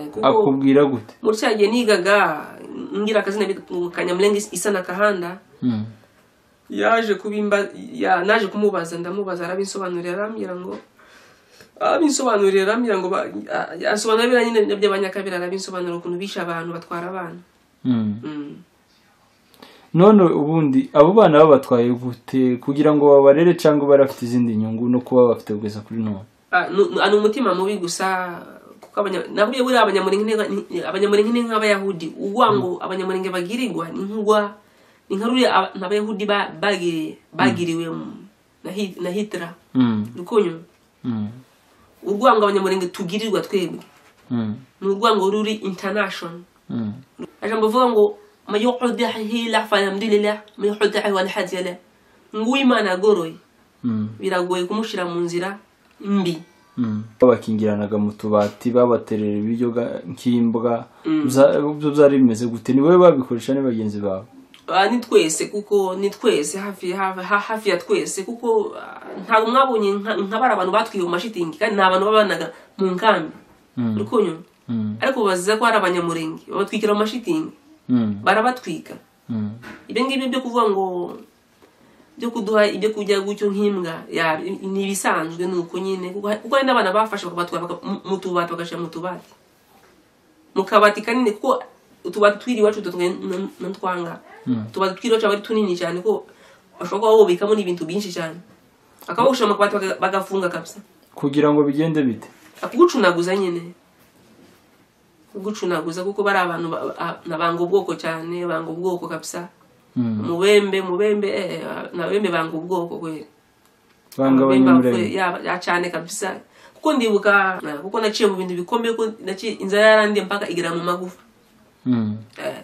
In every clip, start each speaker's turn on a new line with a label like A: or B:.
A: kuko
B: akubwira gute
A: muri cya gihe nigaga ngira akazina bita kanyamurenge isa na kahanda
B: Mm.
A: yaje kubimba ya- naje kumubaza ndamubaza arabinsobanurira arambwira ngo arabinsobanurira arambwira ngo ba- a- asobanura biriya nyine by'abanyakabera arabinsobanurira ukuntu bishe abantu batwara abana
B: Mm.
A: Mm.
B: none ubundi abo bana babatwaye gute kugira ngo babarere cyangwa bari bafite izindi nyungu no kuba bafite ubwiza kuri none
A: Ah, nu- nu- ni umutima mubi gusa kuko abanya- nabwiye buriya abanyamurenge ni- abanyamurenge ni nk'abayahudi uwa ngo abanyamurenge bagirirwa ni nk'ugwa ni nka ruriya aba- n'abayahudi ba- bagiriye bagiriwe mu- na Hi- na hitira
B: Mm.
A: rukunyu
B: Mm.
A: urwango abanyamurenge tugirirwa twebwe
B: Mm.
A: ni urwango ruri international
B: Mm.
A: ajambo vuga ngo mayuhudahi la falhamdulillah mayuhudahi walhadiyala ngwimana agoroye
B: Mm.
A: biragoye kumushira mu nzira mbi
B: Mm. babakingiranaga mu tubati babaterera ibiryo ga- nk'imbwa Bya- byo byari bimeze gute ni wowe babikoresha ni bagenzi bawe
A: Ah, ni twese kuko ni twese hafi hafi- ha- hafi ya twese kuko ah, ntabwo mwabonye nka- nka bari abantu batwiye mu mashitingi kandi ni abantu babanaga mu nkambi
B: Mm.
A: rukunyu
B: Mm.
A: ariko baziza ko ari abanyamurenge babatwikira mu mashitingi
B: Mm.
A: barabatwika
B: Mm.
A: ibyo ngibyo byo kuvuga ngo byo kuduha ibyo kurya gutyo nk'imbwa ya ni ibisanzwe ni uko nyine kuko kuko hari n'abana bafashe bakabatwara baka- mu- mu tubati bagashyira mu tubati mu kabati kanini kuko utubati twiri iwacu dutwe n'utwanga
B: Mm.
A: utubati twiri iwacu aba ari tunini cyane ko bashobora kuba bubikamo n'ibintu byinshi cyane bakaba bagushyira mu kabati baga- bagafunga kabisa
B: kugira ngo bigende bite
A: kugucunaguza nyine kugucunaguza kuko bari abantu ba- ba- na banga ubwoko cyane banga ubwoko kabisa
B: Mm.
A: mubembe mubembe eh, nabembe banga ubwoko kweli
B: banga
A: Mubembe
B: abanyamurenge
A: bakuye, ya- ya cyane kabisa kuko ndibuka eh, kuko naciye mu bintu bikomeye ko naciye inzara yarandiye mpaka igera mu magufa
B: Mm.
A: eh.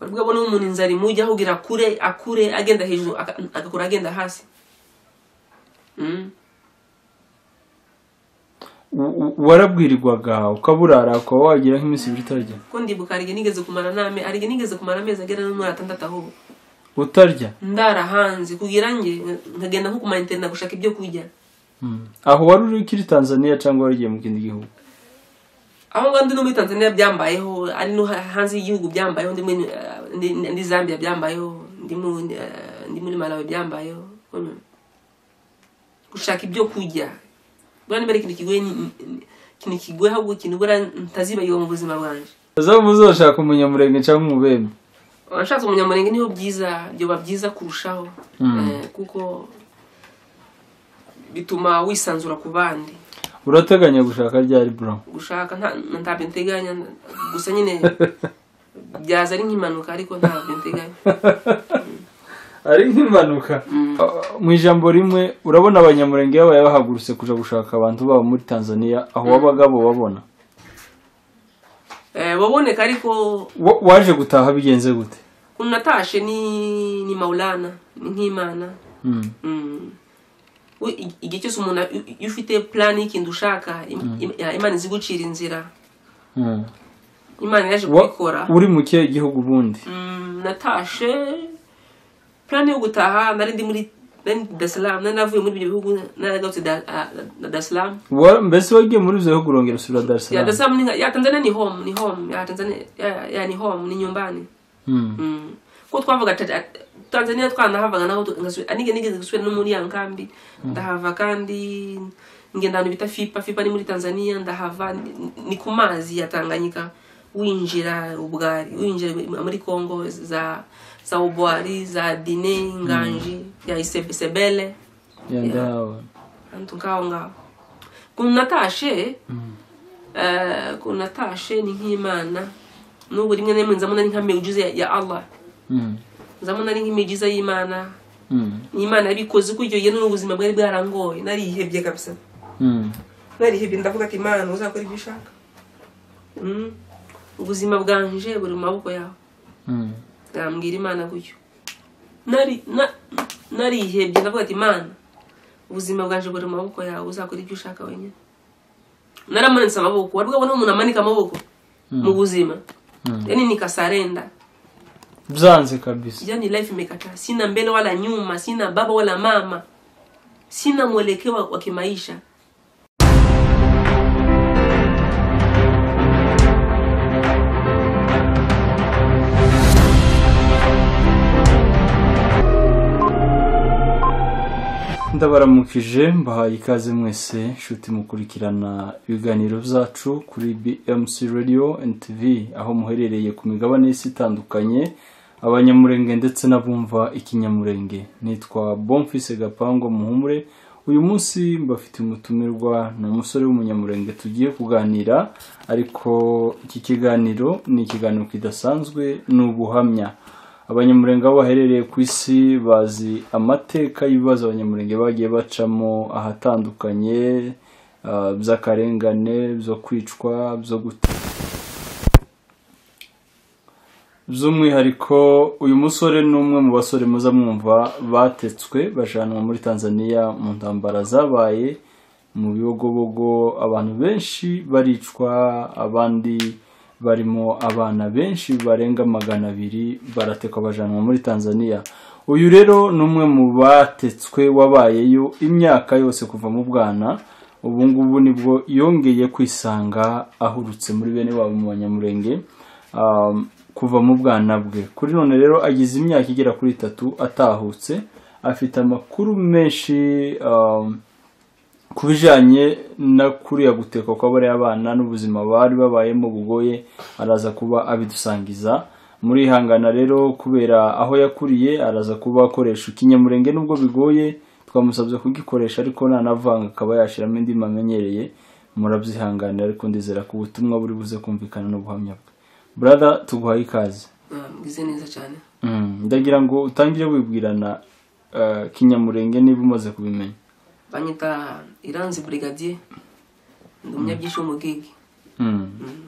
A: baravuga ngo n'umuntu inzara imujya aho kugira akure akure agenda hejuru aka- agakura agenda hasi Mm.
B: U- u- warabwirirwaga ukaburara ukaba wagira nk'iminsi ibiri utarya
A: kuko ndibuka hari igihe nigeze kumara n'ame hari igihe nigeze kumara amezi agera no muri atandatu ahubwo
B: utarya
A: ndara hanze kugira nge nkagenda nko kuma internet gushaka ibyo kurya
B: Mm. aho wari uri kuri tanzania cyangwa wagiye mu kindi gihugu
A: aho ngaho ndi no muri tanzania byambayeho ari no ha- hanze y'igihugu byambayeho ndi muri eh, ndi- ndi zambia byambayeho ndi muri eh, ndi muri malawi byambayeho Mm. gushaka ibyo kurya buriya niba ari ikintu kigoye ni- ni- ikintu kigoye ahubwo ikintu buriya ntazibagirwa mu buzima bwanjye
B: aza muzoshaka umunyamurenge cyangwa umubembe
A: abashatse umunyamurenge niho byiza byoba byiza kurushaho Eh, kuko bituma wisanzura ku bandi
B: urateganya gushaka ryari bro
A: gushaka nta ntabyo nteganya gusa nyine byaza ari nk'impanuka ariko ntabyo nteganya
B: ari nk'impanuka mu ijambo rimwe urabona abanyamurenge babaye bahagurutse kuja gushaka abantu babo muri tanzania aho wabagabo babona
A: Eh, waboneka ariko
B: Wa- waje gutaha bigenze gute
A: ukuntu natashe ni ni mawulana ni nk'imana
B: Mm.
A: Mm. We, i- igihe cyose umuntu a- iyo- iyo ufite plan y'ikintu ushaka im- im- ya, imana izi gucira inzira
B: Mm.
A: imana yaje
B: Wa-
A: kubikora
B: uri mu kihe gihugu ubundi
A: Mm, natashe plan yo gutaha nari ndi muri nari ndi Dar nari navuye muri ibyo bihugu naragarutse Da- ah, na Dar es Salaam
B: Wa- mbese wagiye muri ibyo bihugu urongera usubira dar es
A: ya Dar es
B: salaam
A: Salaam ni nka- ya Tanzania ni home ni home ya Tanzania ya, ya ni home ni nyumbani
B: Mm.
A: mm. ko twavuga ta- ta- Tanzania twanahavaga naho tu- ngasubira anige nigeze gusubira no muri ya nkambi ndahava kandi ngenda ahantu bita fipa fipa ni muri Tanzania ndahava ni- ni ku mazi ya Tanganyika winjira ubwari winjira muri Congo za za Ubwari za Dine Nganji ya Isebele
B: Ya, ndahabona.
A: antu ngaho ngaho ukuntu natashe eh, ukuntu natashe ni nk'imana n'ubu rimwe na rimwe nzamona ari nka miujiza ya- ya allah
B: Mm.
A: nzamona ari nk'imiujiza y'imana
B: Mm.
A: imana yabikoze kuko icyo gihe n'ubuzima bwari bwarangoye narihebye kabisa
B: Mm.
A: narihebye ndavuga ati imana uzakora ibyo ushaka Mm. ubuzima bwanje buri mu maboko yawe
B: Mm.
A: nambwira imana gutyo nari na- narihebye ndavuga ati imana ubuzima bwaje buri mu maboko yawe uzakora ibyo ushaka wenyine naramanitse amaboko wari bwabona umuntu amanika amaboko mu buzima
B: Mm.
A: yani nikasarenda
B: byanze kabisa
A: yani life imekata sina mbele wala nyuma sina baba wala mama sina mwelekeo wa- wa kimaisha
B: ndabaramukije mbahaye ikaze mwese nshuti mukurikirana ibiganiro byacu kuri BMC Radio and TV aho muherereye ku migabane y'isi itandukanye abanyamurenge ndetse n'abumva ikinyamurenge nitwa Bonfise Gapango Muhumure uyu munsi mbafite umutumirwa ni umusore w'umunyamurenge tugiye kuganira ariko iki kiganiro ni ikiganiro kidasanzwe ni ubuhamya abanyamurenge aho baherereye ku isi bazi amateka y'ibibazo abanyamurenge bagiye bacamo ahatandukanye ah, by'akarengane byo kwicwa byo guta by'umwihariko uyu musore ni umwe mu basore muza mwumva batetswe bajyanwa muri tanzania mu ntambara zabaye mu bibogobogo abantu benshi baricwa abandi barimo abana benshi barenga magana abiri baratekwa bajyanwa muri tanzania uyu rero ni umwe mu batetswe wabayeyo imyaka yose kuva mu bwana ubu ngubu nibwo yongeye kwisanga ahurutse muri bene wabo mu banyamurenge um, kuva mu bwana bwe kuri none rero agize imyaka igera kuri itatu atahutse afite amakuru menshi um, ku bijyanye no kuriya gutekwa kw'abariya bana n'ubuzima bari babayemo bugoye araza kuba abidusangiza muri ihangana rero kubera aho yakuriye araza kuba akoresha ikinyamurenge n'ubwo bigoye twamusabye kugikoresha ariko nanavanga akaba yashyiramo indi mamenyereye murabyihanganira ariko ndizera ko ubutumwa buri buze kumvikana n'ubuhamya bwe burada tuguhaye ikaze
A: Ah, mwize neza cyane
B: Mm, ndagira ngo utangire wibwirana eh, kinyamurenge niba umaze kubimenya
A: banyita iranzi burigadiye ndi umunyabyinshi w'umugigi
B: Mm.
A: Mm.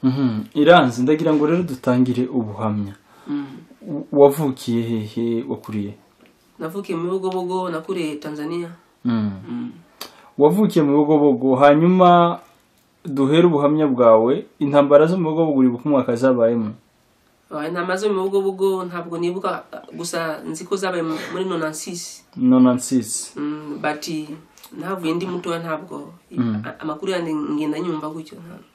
B: Mhm. iranzi ndagira ngo rero dutangire ubuhamya
A: Mm.
B: W- wavukiye hehe wakuriye
A: navukiye mu bibogobogo nakuriye tanzania
B: Mm.
A: Mm.
B: wavukiye mu bigobogo hanyuma duhere ubuhamya bwawe intambara zo mu bigobogo uri ku mwaka zabayemo
A: Ah, intama zo mu bibogobogo ntabwo nibuka ah, gusa nzi ko zabaye mu- muri nonansisi
B: nonansis
A: Mm, but eh, navuye ndi mutoya ntabwo a- amakuru yanjye ngenda nyumva gutyo nta-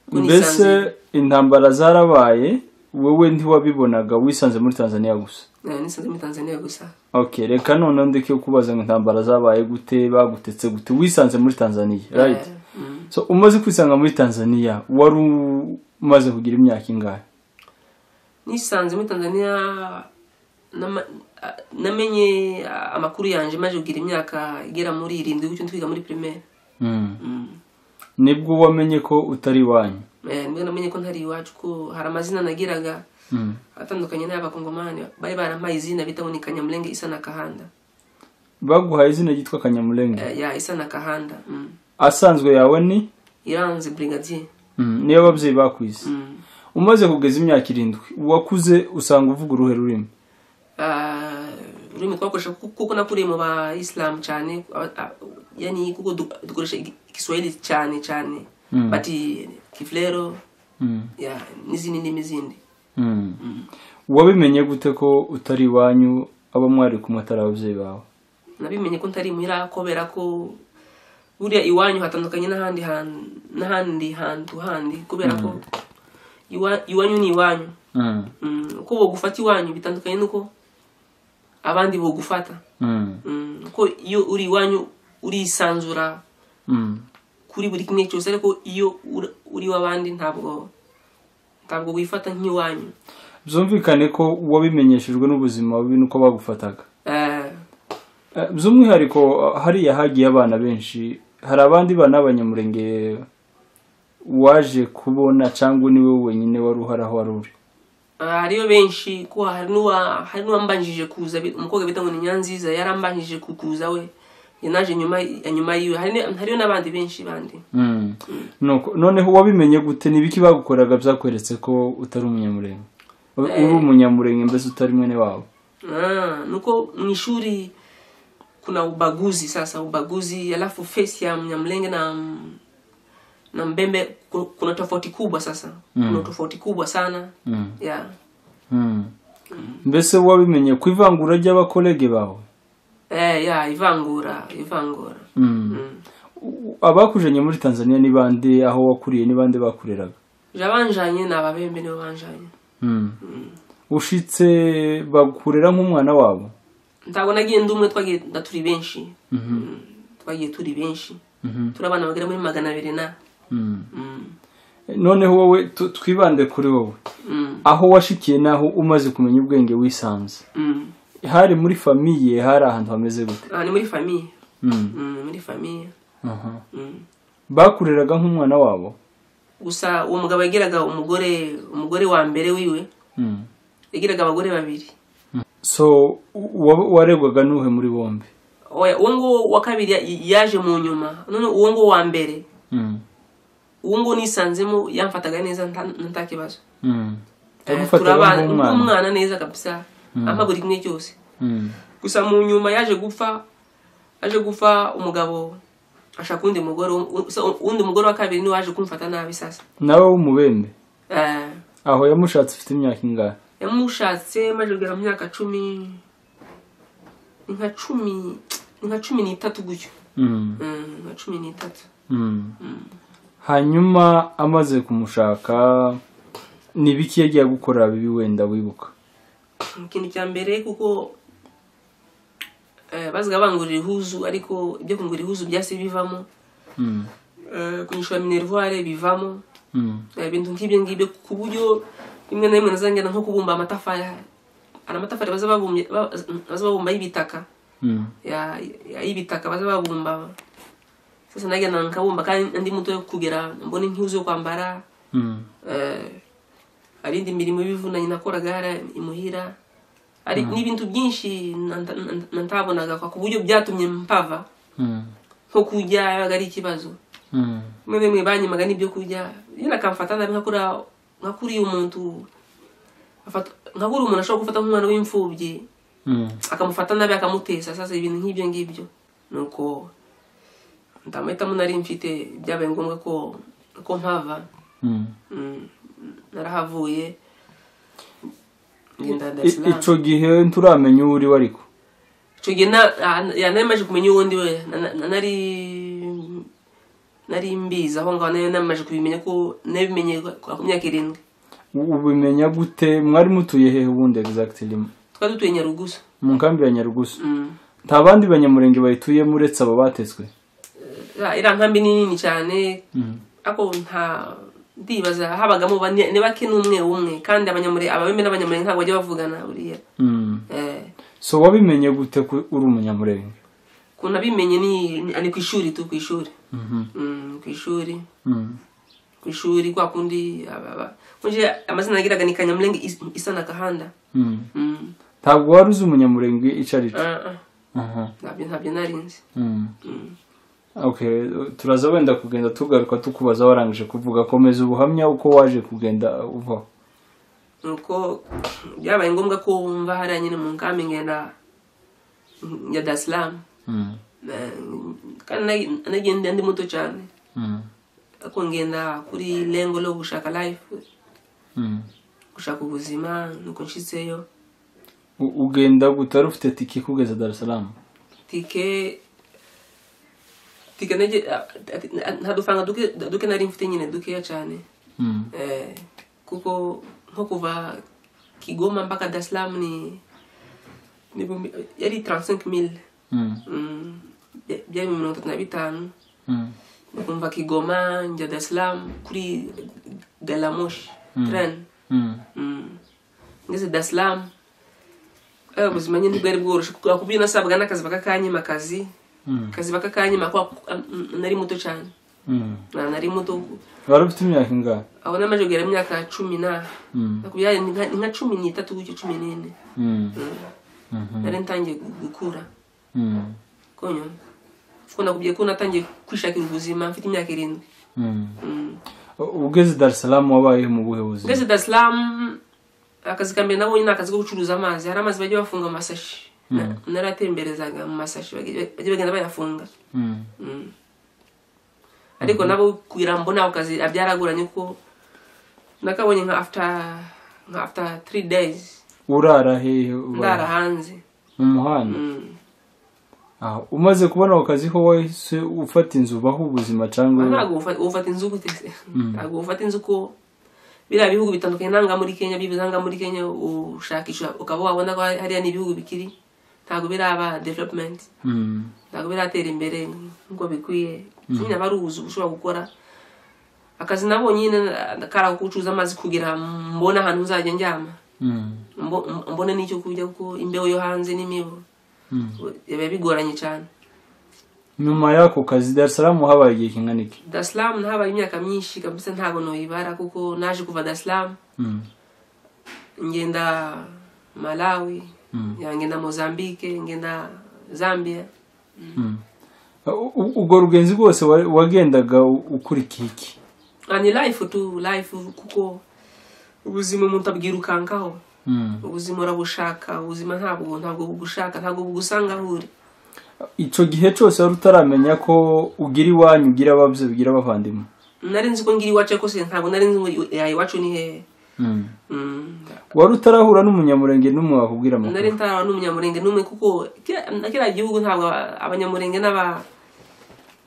A: ko
B: mbese
A: nisanze-
B: intambara zarabaye wowe ntiwabibonaga wisanze muri tanzania gusa
A: Eh, nisanze muri tanzania gusa
B: ok reka noneho ndeke kubaza ngo intambara zabaye gute bagutetse gute wisanze muri tanzania right
A: Eh, mm.
B: so umaze kwisanga muri tanzania wari umaze kugira imyaka ingahe
A: nisanze muri tanzania nama- ah, namenye ah, amakuru yanjye maze kugira imyaka igera muri irindwi gutyo twiga muri primaire
B: Mm.
A: Mm.
B: nibwo wamenye ko utari iwanyu
A: Eh, nibwo namenye ko ntari iwacu ko hari amazina nagiraga
B: Mm.
A: atandukanye n'ay'abakongomani bari barampaye izina bita ngo ni kanyamulenge isa na kahanda
B: baguhaye izina ryitwa kanyamurenge
A: Eh, ya isa na kahanda Mm.
B: asanzwe yawe ni
A: iranze brigadier
B: Mm, niyo ababyeyi bakwise
A: Mm.
B: umaze kugeza imyaka irindwi wakuze usanga uvuga uruhe rurimi
A: Ah, ururimi twakoresha ku- kuko nakuriye mu bayisilamu cyane a- a- yani kuko du- dukoresha igi- igiswahili cyane cyane
B: Mm.
A: bati kifulero
B: Mm.
A: ya n'izindi ndimi zindi
B: Mm. wabimenye gute ko utari iwanyu aba mwari kumwe atari ababyeyi bawe
A: nabimenye ko ntari muhira kubera ko buriya iwanyu hatandukanye n'ahandi hantu n'ahandi hantu handi kubera ko iwa- iwanyu ni iwanyu
B: Mm.
A: Mm, uko bogufata iwanyu bitandukanye n'uko abandi bogufata
B: Mm.
A: Mm, ko iyo uri iwanyu urisanzura
B: Mm.
A: kuri buri kimwe cyose ariko iyo ur- uri w'abandi ntabwo ntabwo wifata nk'iwanyu
B: byumvikane ko wabimenyeshejwe n'ubuzima bubi nuko bagufataga
A: Eh,
B: Eh, by'umwihariko eh, hariya hagiye abana benshi hari abandi bana b'abanyamurenge waje kubona cyangwa ni wowe wenyine wari uhari aho wari uri
A: hariyo benshi ko hari n'uwa hari n'uwambanjije kuza bi- umukobwa bita ngo ni nyanziza yarambanjije ku- kuza we Njye naje nyuma ya nyuma yiwe hari ni- hariyo n'abandi benshi bandi
B: Mm. Nuko- noneho wabimenye gute ni ibiki bagukoraga byakweretse ko utari umunyamurenge U- uri umunyamurenge mbese utari mwene wabo
A: Ah, nuko mu ishuri kuna ubaguzi sasa ubaguzi alafu face ya mnyamlenge na m- na mbembe ku- kuna tofauti kubwa sasa kuna tofauti kubwa sana
B: Mm.
A: yeah.
B: Mm. mbese wabimenye ku ivangura ry'abakolege bawe
A: Eh, yeah, ivangura ivangura
B: Mm.
A: Mm.
B: U- abakujanye muri tanzania ni bande aho wakuriye ni bande bakureraga
A: jabanjanye ni ababembe nibo banjanye
B: ushitse bakurera nk'umwana wabo
A: ntabwo nagiye ndi umwe twagiye nda turi benshi twagiye turi benshi turi abana bagera muri magana abiri na Mm.
B: noneho wowe tu- twibande kuri wowe
A: Mm.
B: aho washikiye n'aho umaze kumenya ubwenge wisanze
A: Mm.
B: hari muri famiye hari ahantu hameze gute
A: Ah, ni muri famiye
B: Mm.
A: Mm, muri famiye
B: Aha.
A: Mm.
B: bakuriraga nk'umwana wabo
A: gusa uwo mugabo yagiraga umugore umugore wa mbere wiwe
B: Mm.
A: yagiraga abagore babiri
B: so wa- waregwaga n'uhe muri bombi
A: Oya, uwo nguwo wa kabiri ya- yaje mu nyuma none uwo nguwo wa mbere
B: Mm.
A: uwo nguwo nisanzemo yamfataga neza nta- nta kibazo
B: Mm.
A: Eh,
B: yagufataga
A: turabana-
B: nk'umwana
A: nk'umwana neza kabisa ampa buri kimwe cyose
B: Mm.
A: gusa mu nyuma yaje gupfa yaje gupfa umugabo ashaka undi mugore u- u- so, undi mugore wa kabiri niwe waje kumfata nabi sasa
B: nawe w'umubembe
A: Eh,
B: aho yamushatse ufite imyaka ingahe
A: yamushatse maze kugera mu myaka cumi ni nka cumi ni nka cumi n'itatu gutyo
B: Mm.
A: Mm, nka cumi n'itatu
B: Mm. hanyuma amaze kumushaka ni biki yagiye gukora bibi wenda wibuka
A: ikintu cya mbere kuko eh, bazaga bangurira ihuzu ariko ibyo kungura ihuzu byasi bivamo
B: Mm.
A: Eh, kunyishura minervoire bivamo
B: Mm.
A: Eh, ibintu nk'ibyo ngibyo ku buryo rimwe na rimwe nazangana nko kubumba amatafari hari amatafari baza babumbye- ba- baza babumba y'ibitaka
B: Mm.
A: ya ya- y'ibitaka baza babumba sasa nagenda nkabumba kandi ndi muto yo kugera mbone nk'ihuzu yo kwambara
B: Mm.
A: eh, hari indi mirimo y'ibivunanye nakoraga hariya imuhira hari n'ibintu byinshi nanta- nanta- natabonaga kwa- ku buryo byatumye mpava
B: Mm.
A: nko kurya yabaga ari ikibazo
B: Mm.
A: rimwe na rimwe banyimaga n'ibyo kurya yenda akamfata nabi nka kuriya nka kuriya umuntu afata- nka kuriya umuntu ashobora gufata nk'umwana w'imfubyi
B: Mm.
A: akamufata nabi akamutesa sasa ibintu nk'ibyo ngibyo nuko ndamahitamo nari mfite byabaye ngombwa ko ko mpava
B: Mm.
A: Mm, narahavuye ngenda Dar es
B: I-
A: Salaam
B: ico gihe nturamenya uwo uri ariko
A: icyo gihe na- ah, ya nari maje kumenya uwo ndi we Na- na- na- nari nari mbizi aho ngaho nari namaze kubimenya ko nabimenye kwa- ku myaka irindwi
B: U- ubimenya gute mwari mutuye hehe ubundi exactly
A: twari dutuye nyarugusa
B: mu nkambi ya nyarugusu
A: Mm.
B: nta bandi banyamurenge bayituyemo uretse aba batetswe
A: Ya- iriya nkambi ni nini cyane
B: Mm.
A: ako nta ndibaza habagamo bane- ni bake n'umwe umwe kandi abanyamure ababeme n'abanyamurenge ntabwo bajya bavugana buriya
B: Mm.
A: Eh,
B: so wabimenye gute ko uri umunyamurenge
A: ukuntu abimenye ni ni- ni ku ishuri tu ku ishuri
B: Mhm.
A: Mm, ku ishuri
B: Mm.
A: ku ishuri kwa kundi aba- aba- kunje amazina yagiraga ni kanyamurenge Is- isa na gahanda
B: Mm.
A: Mm,
B: ntabwo wari uzi umunyamurenge ico ari cyo
A: ah, ah,
B: Aha.
A: ntabyo ntabyo nari nzi
B: Mm.
A: Mm.
B: okay turaza wenda kugenda tugaruka tukubaza warangije kuvuga komeza ubuhamya uko waje kugenda uvaho
A: nuko byabaye ngombwa ko mva hariya nyine mu nkambi ngenda ya Dar es Salaam
B: Mm.
A: Eh, kandi nagi- nagenda ndi muto cyane
B: Mm.
A: ariko ngenda kuri lengo lo gushaka life
B: Mm.
A: gushaka ubuzima nuko nshitseyo
B: U- ugenda gute wari ufite tike kugeza dar es salaam
A: tike tike nege nta dufaranga duke duke nari mfite nyine dukeya cyane
B: Mm.
A: Eh, kuko nko kuva kigoma mpaka Dar es Salaam ni ni ibihumbi- yari 35 mil
B: Mm.
A: byari mu mirongo itatu na bitanu
B: Mm.
A: kumva kigoma njya Dar es Salaam kuri galamoshi tren
B: Mm.
A: Mm. ngeze Dar es Salaam Eh, ubuzima nyine ntibwari bworoshye kubera ko nasabwaga n'akazi bakakanyima akazi
B: Mm.
A: akazi bakakanyima kuko mm, nari muto cyane
B: Mm.
A: Na- nari muto
B: wari ufite imyaka ingahe
A: aho namaze kugera imyaka cumi na
B: Mm.
A: nakubyaye ni nka- ni nka cumi n'itatu gutyo cumi n'ine
B: Mm.
A: Mm.
B: Mhm.
A: nari ntangiye gu- gukura
B: Mm.
A: konyo kuko nakubwiye ko natangiye kwishakira ubuzima mfite imyaka irindwi
B: Mm.
A: Mm.
B: U- ugeze dar es salaam wabayeho mu buhe buzima
A: ngeze Dar es Salaam akazi ka mbere nabonye ni akazi ko gucuruza amazi hari amazi bajya bafunga mu masashi Na- naratemberezaga mu masashi bajya bajya bagenda bayafunga
B: Mm.
A: Mm. ariko nabo kugira ngo mbone ako kazi byaragoranye kuko nakabonye nka after nka after three days
B: urara hehe
A: ndara
B: ubaye?
A: hanze
B: mu muhanda
A: Mm.
B: Aha, umaze kubona ako kazi ko wahise ufata inzu ubaho ubuzima cyangwa
A: ntabwo ufa- ufata inzu gute se ntabwo ufata inzu ko biriya bihugu bitandukanye nanga muri kenya bibiza nanga muri kenya ushakisha ukaba wabona ko hariya ni ibihugu bikiri ntabwo biraba development ntabwo biratera imbere nk'uko bikwiye nyine aba ari ubuzi ushobora gukora akazi nabo nyine kari ako gucuruza amazi kugira mbone ahantu nzajya njyama Mbo- m- mbone n'icyo kurya kuko imbeho yo hanze n'imibu biba bigoranye cyane
B: nyuma y'ako kazi Dar es Salaam habaye igihe kingana iki
A: daslamu nahabaye imyaka myinshi kabisa ntabwo noyibara kuko naje kuva daslamu
B: Mm,
A: ngenda malawi
B: Mm.
A: ya ngenda mozambique ngenda zambia
B: mm. U- u- ubwo rugenzi rwose wa- wagendaga u- ukurikiye iki
A: Ah, ni life tu life kuko ubuzima umuntu abwirukankaho
B: Mm.
A: ubuzima urabushaka ubuzima ntabwo ntabwo bugushaka ntabwo bugusanga aho uri
B: ico gihe cose wari utaramenya ko ugira iwanyu ugira ababyeyi ugira abavandimwe
A: nari nzi ko ngira iwacu ariko se ntabwo nari nzi ngo ya iwacu ni hehe
B: Mm.
A: Mm,
B: wari utarahura n'umunyamurenge n'umwe wakubwira amakuru
A: nari ntaraba n'umunyamurenge n'umwe kuko kiriya- kiriya gihugu ntabwo abanyamurenge n'aba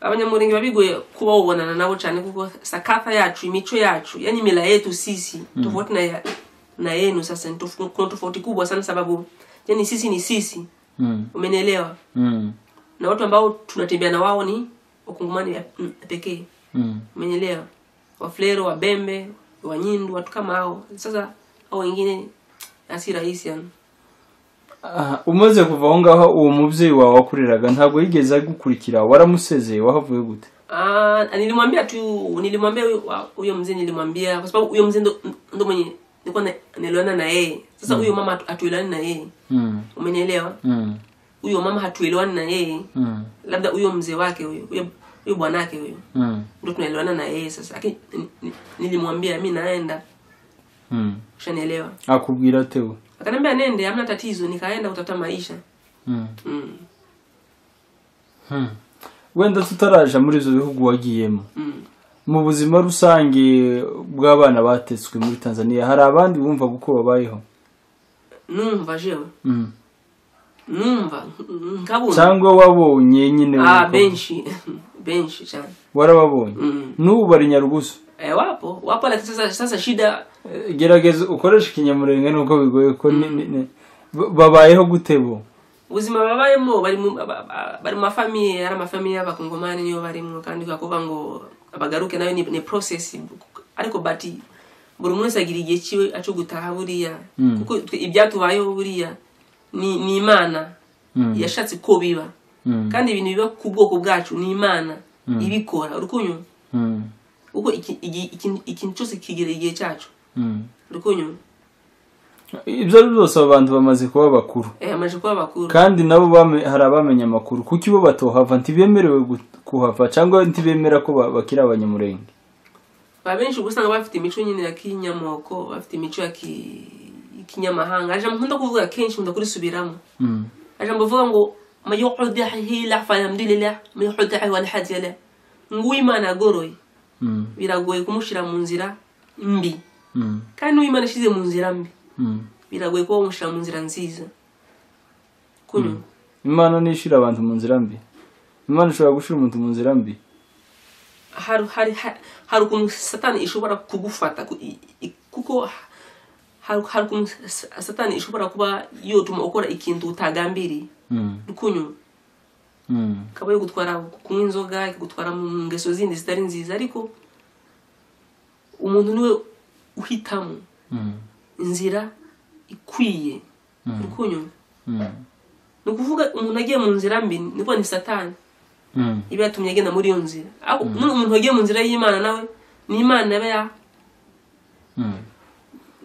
A: abanyamurenge biba bigoye kuba wabonana nabo cyane kuko sakata yacu imico yacu yani mila yetu sisi tofauti na, ya- na yenu sasa ni tof- kuna tofauti kubwa sana sababu yani sisi ni sisi
B: Mm.
A: umenielewa
B: Mm.
A: na watu ambao tunatembea na wao ni wakungumani pekee
B: Mm.
A: umenyelewa waflero wabembe wanyindu watu kama hao sasa hao wengine asi rahisi yani
B: Aha, umaze kuva aho ngaho uwo mubyeyi wawe wakureraga ntabwo yigeze agukurikira waramusezeye wahavuye gute
A: Ah, nilimwambia tu nilimwambia huyo- wa- huyo mzee nilimwambia kwa sababu huyo mzee ndo, ndo mwenye nilikuwa na- niliona na yeye sasa huyo mama hatu- hatuelewani na yeye
B: Mm,
A: umenielewa
B: mm,
A: huyo mama hatuelewani na yeye
B: mm,
A: labda huyo mzee wake huyo huyo huyo bwanake huyo
B: mm,
A: ndo tunaelewana na yeye sasa lakini ni- ni- nilimwambia mi naenda
B: mm.
A: ushanielewa
B: akubwira ate we
A: akaniambia nende hamna tatizo nikaenda kutafuta maisha
B: Mm,
A: mm,
B: mm. wenda tutaraja muri izo bihugu wagiyemo
A: mm.
B: mu buzima rusange bw'abana batetswe muri tanzania hari abandi bumva uko babayeho
A: numva jewe
B: Mm.
A: numva nkabona
B: cyangwa wabonye nyine
A: ah
B: uko-
A: benshi benshi cyane
B: warababonye
A: mm.
B: n'ubu bari nyarugusu
A: e, wapo wapo lakini sasa sasa shida
B: Eh, gerageza ukoreshe ikinyamurenge nuko bigoye ko ni- ni- ni- ba- babayeho gute bo
A: ubuzima babayemo bari mu ba- ba- bari mu mafamiye ari amafamiye y'abakongomani niyo barimo kandi kakuva ngo abagaruke nayo ni, ni process ariko bati buri umwe wese agira igihe cyiwe aco gutaha buriya
B: Mm.
A: kuko twe- ibyatubayeho buriya ni, ni imana
B: Mm,
A: yashatse ko biba
B: mm,
A: kandi ibintu biba ku bwoko bwacu ni imana ibikora urukunywa
B: mm,
A: kuko iki- iki- iki- ikintu cyose kigira igihe cyacu
B: mm.
A: urukunywa
B: ibyo ari byo byose abo bantu bamaze kuba bakuru
A: eh, amaze kuba bakuru
B: kandi nabo bame- hari abamenya amakuru kuki bo batohava ntibemerewe gu- kuhava cyangwa ntibemera ko ba- bakiri abanyamurenge
A: ba benshi uba usanga bafite imico nyine ya kinyamoko bafite imico ya ki- kinyamahanga ari ijambo nkunda kuvuga kenshi nkunda kurisubiramo
B: Mm,
A: ari ijambo bavuga ngo mayuhudahilah falhamdulilah mayuhudahi walhadilah nguwimana agoroye
B: mm,
A: biragoye kumushyira mu nzira mbi
B: mm,
A: kandi n'uwimana ishyize mu nzira mbi
B: mm.
A: biragoye kuba wamushyira mu nzira nziza kunywa
B: imana nishira abantu mu nzira mbi imana ishobora gushira umuntu mu nzira mbi
A: hari hari ha- hari ukuntu satani ishobora kugufata ku- i- i- kuko ha- hari hari ukuntu sa- satani ishobora kuba yotuma ukora ikintu utagambiriye
B: Mm,
A: rukunywa
B: mm,
A: ikaba yagutwara kunywa inzoga ikagutwara mu ngeso zindi zitari nziza ariko umuntu niwe uhitamo
B: mm,
A: inzira ikwiye
B: Mm.
A: rukunywa
B: mm,
A: ni ukuvuga umuntu agiye mu nzira mbi ni ukuvuga ni satani
B: mm,
A: iba yatumye agenda muri iyo nzira ariko none umuntu wagiye mu nzira y'imana nawe ni imana iba ya
B: mm.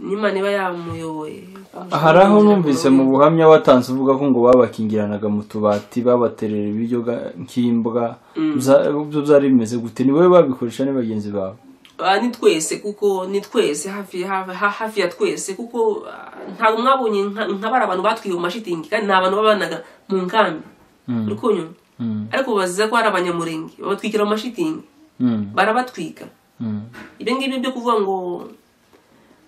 A: n'imana iba yamuyoboye
B: hari aho numvise mu buhamya watanze uvuga ko ngo babakingiranaga mu tubati babaterera ibiryo ga- nk'imbwa Bya- ibyo byari bimeze gute ni wowe babikoresha ni bagenzi bawe
A: Ah, ni twese kuko ni twese hafi hafi ha- hafi ya twese kuko ah, ntabwo mwabonye nka nka bari abantu batwiwe mu mashitingi kandi ni abantu babanaga mu nkambi
B: Mm.
A: urukunyu
B: Mm,
A: ariko baziza ko ari abanyamurenge babatwikira mu mashitingi
B: mm,
A: barabatwika
B: mm,
A: ibyo ngibyo byo kuvuga ngo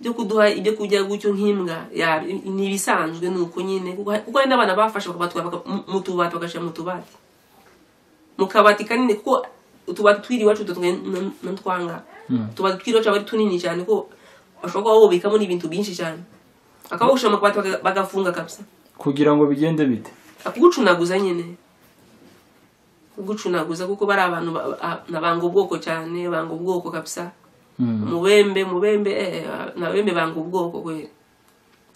A: byo kuduha ibyo kurya gutyo nk'imbwa ya ni ibisanzwe ni uko nyine kuko kuko hari n'abana bafashe bakabatwara baka- mu- mu tubati bagashyira mu tubati mu kabati kanini kuko utubati twiri iwacu dutunganye n'utwanga
B: Mm.
A: utubati twiri iwacu aba ari tunini cyane kuko bashobora kuba bubikamo n'ibintu byinshi cyane bakaba bagushyira mu kabati baka- bagafunga kabisa
B: kugira ngo bigende bite
A: akugucunaguza nyine kugucunaguza kuko bari abantu ba- ba- na- banga ubwoko cyane banga ubwoko kabisa mubembe mubembe eh, nabembe banga ubwoko kweli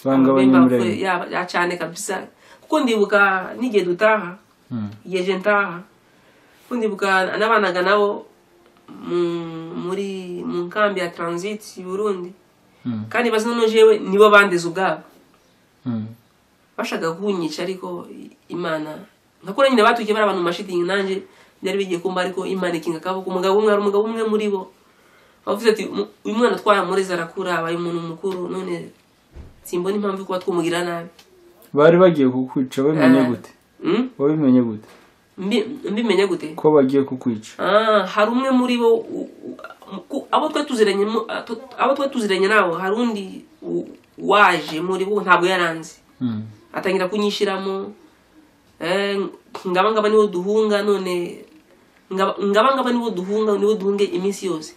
B: banga
A: Mubembe
B: abanyamurenge
A: ya ya cyane kabisa kuko ndibuka n'igihe dutaha
B: Mm.
A: igihe je ntaha kuko ndibuka nabanaga nabo mu- muri mu nkambi ya transit i burundi
B: Mm.
A: kandi bazi noneho jewe nibo bandeze ubwabo
B: Mm.
A: bashaka kunyica ariko imana nkakora nyine batukiye bari abantu mu mashitingi nanjye byari bigiye kumba ariko imana ikinga akaboko umugabo umwe hari umugabo umwe muri bo avuze ati "Mu- uyu mwana twamureze arakura abaye umuntu mukuru none simbona impamvu yo kuba twumugira nabi
B: bari bagiye kukwica babimenye
A: Eh.
B: gute
A: Mm?
B: wabimenye gute
A: Mbi- mbimenya gute
B: ko bagiye kukwica
A: Ah, hari umwe muri bo u- u- ku- abo twe tuziranye mu- ato- abo twe tuziranye nabo hari undi u- waje muri bo ntabwo yaranze
B: Mm.
A: atangira kunyishyiramo eh, ngaba ngaba niwo duhunga none ngaba ngaba ngaba niwo duhunga niwo duhunge iminsi yose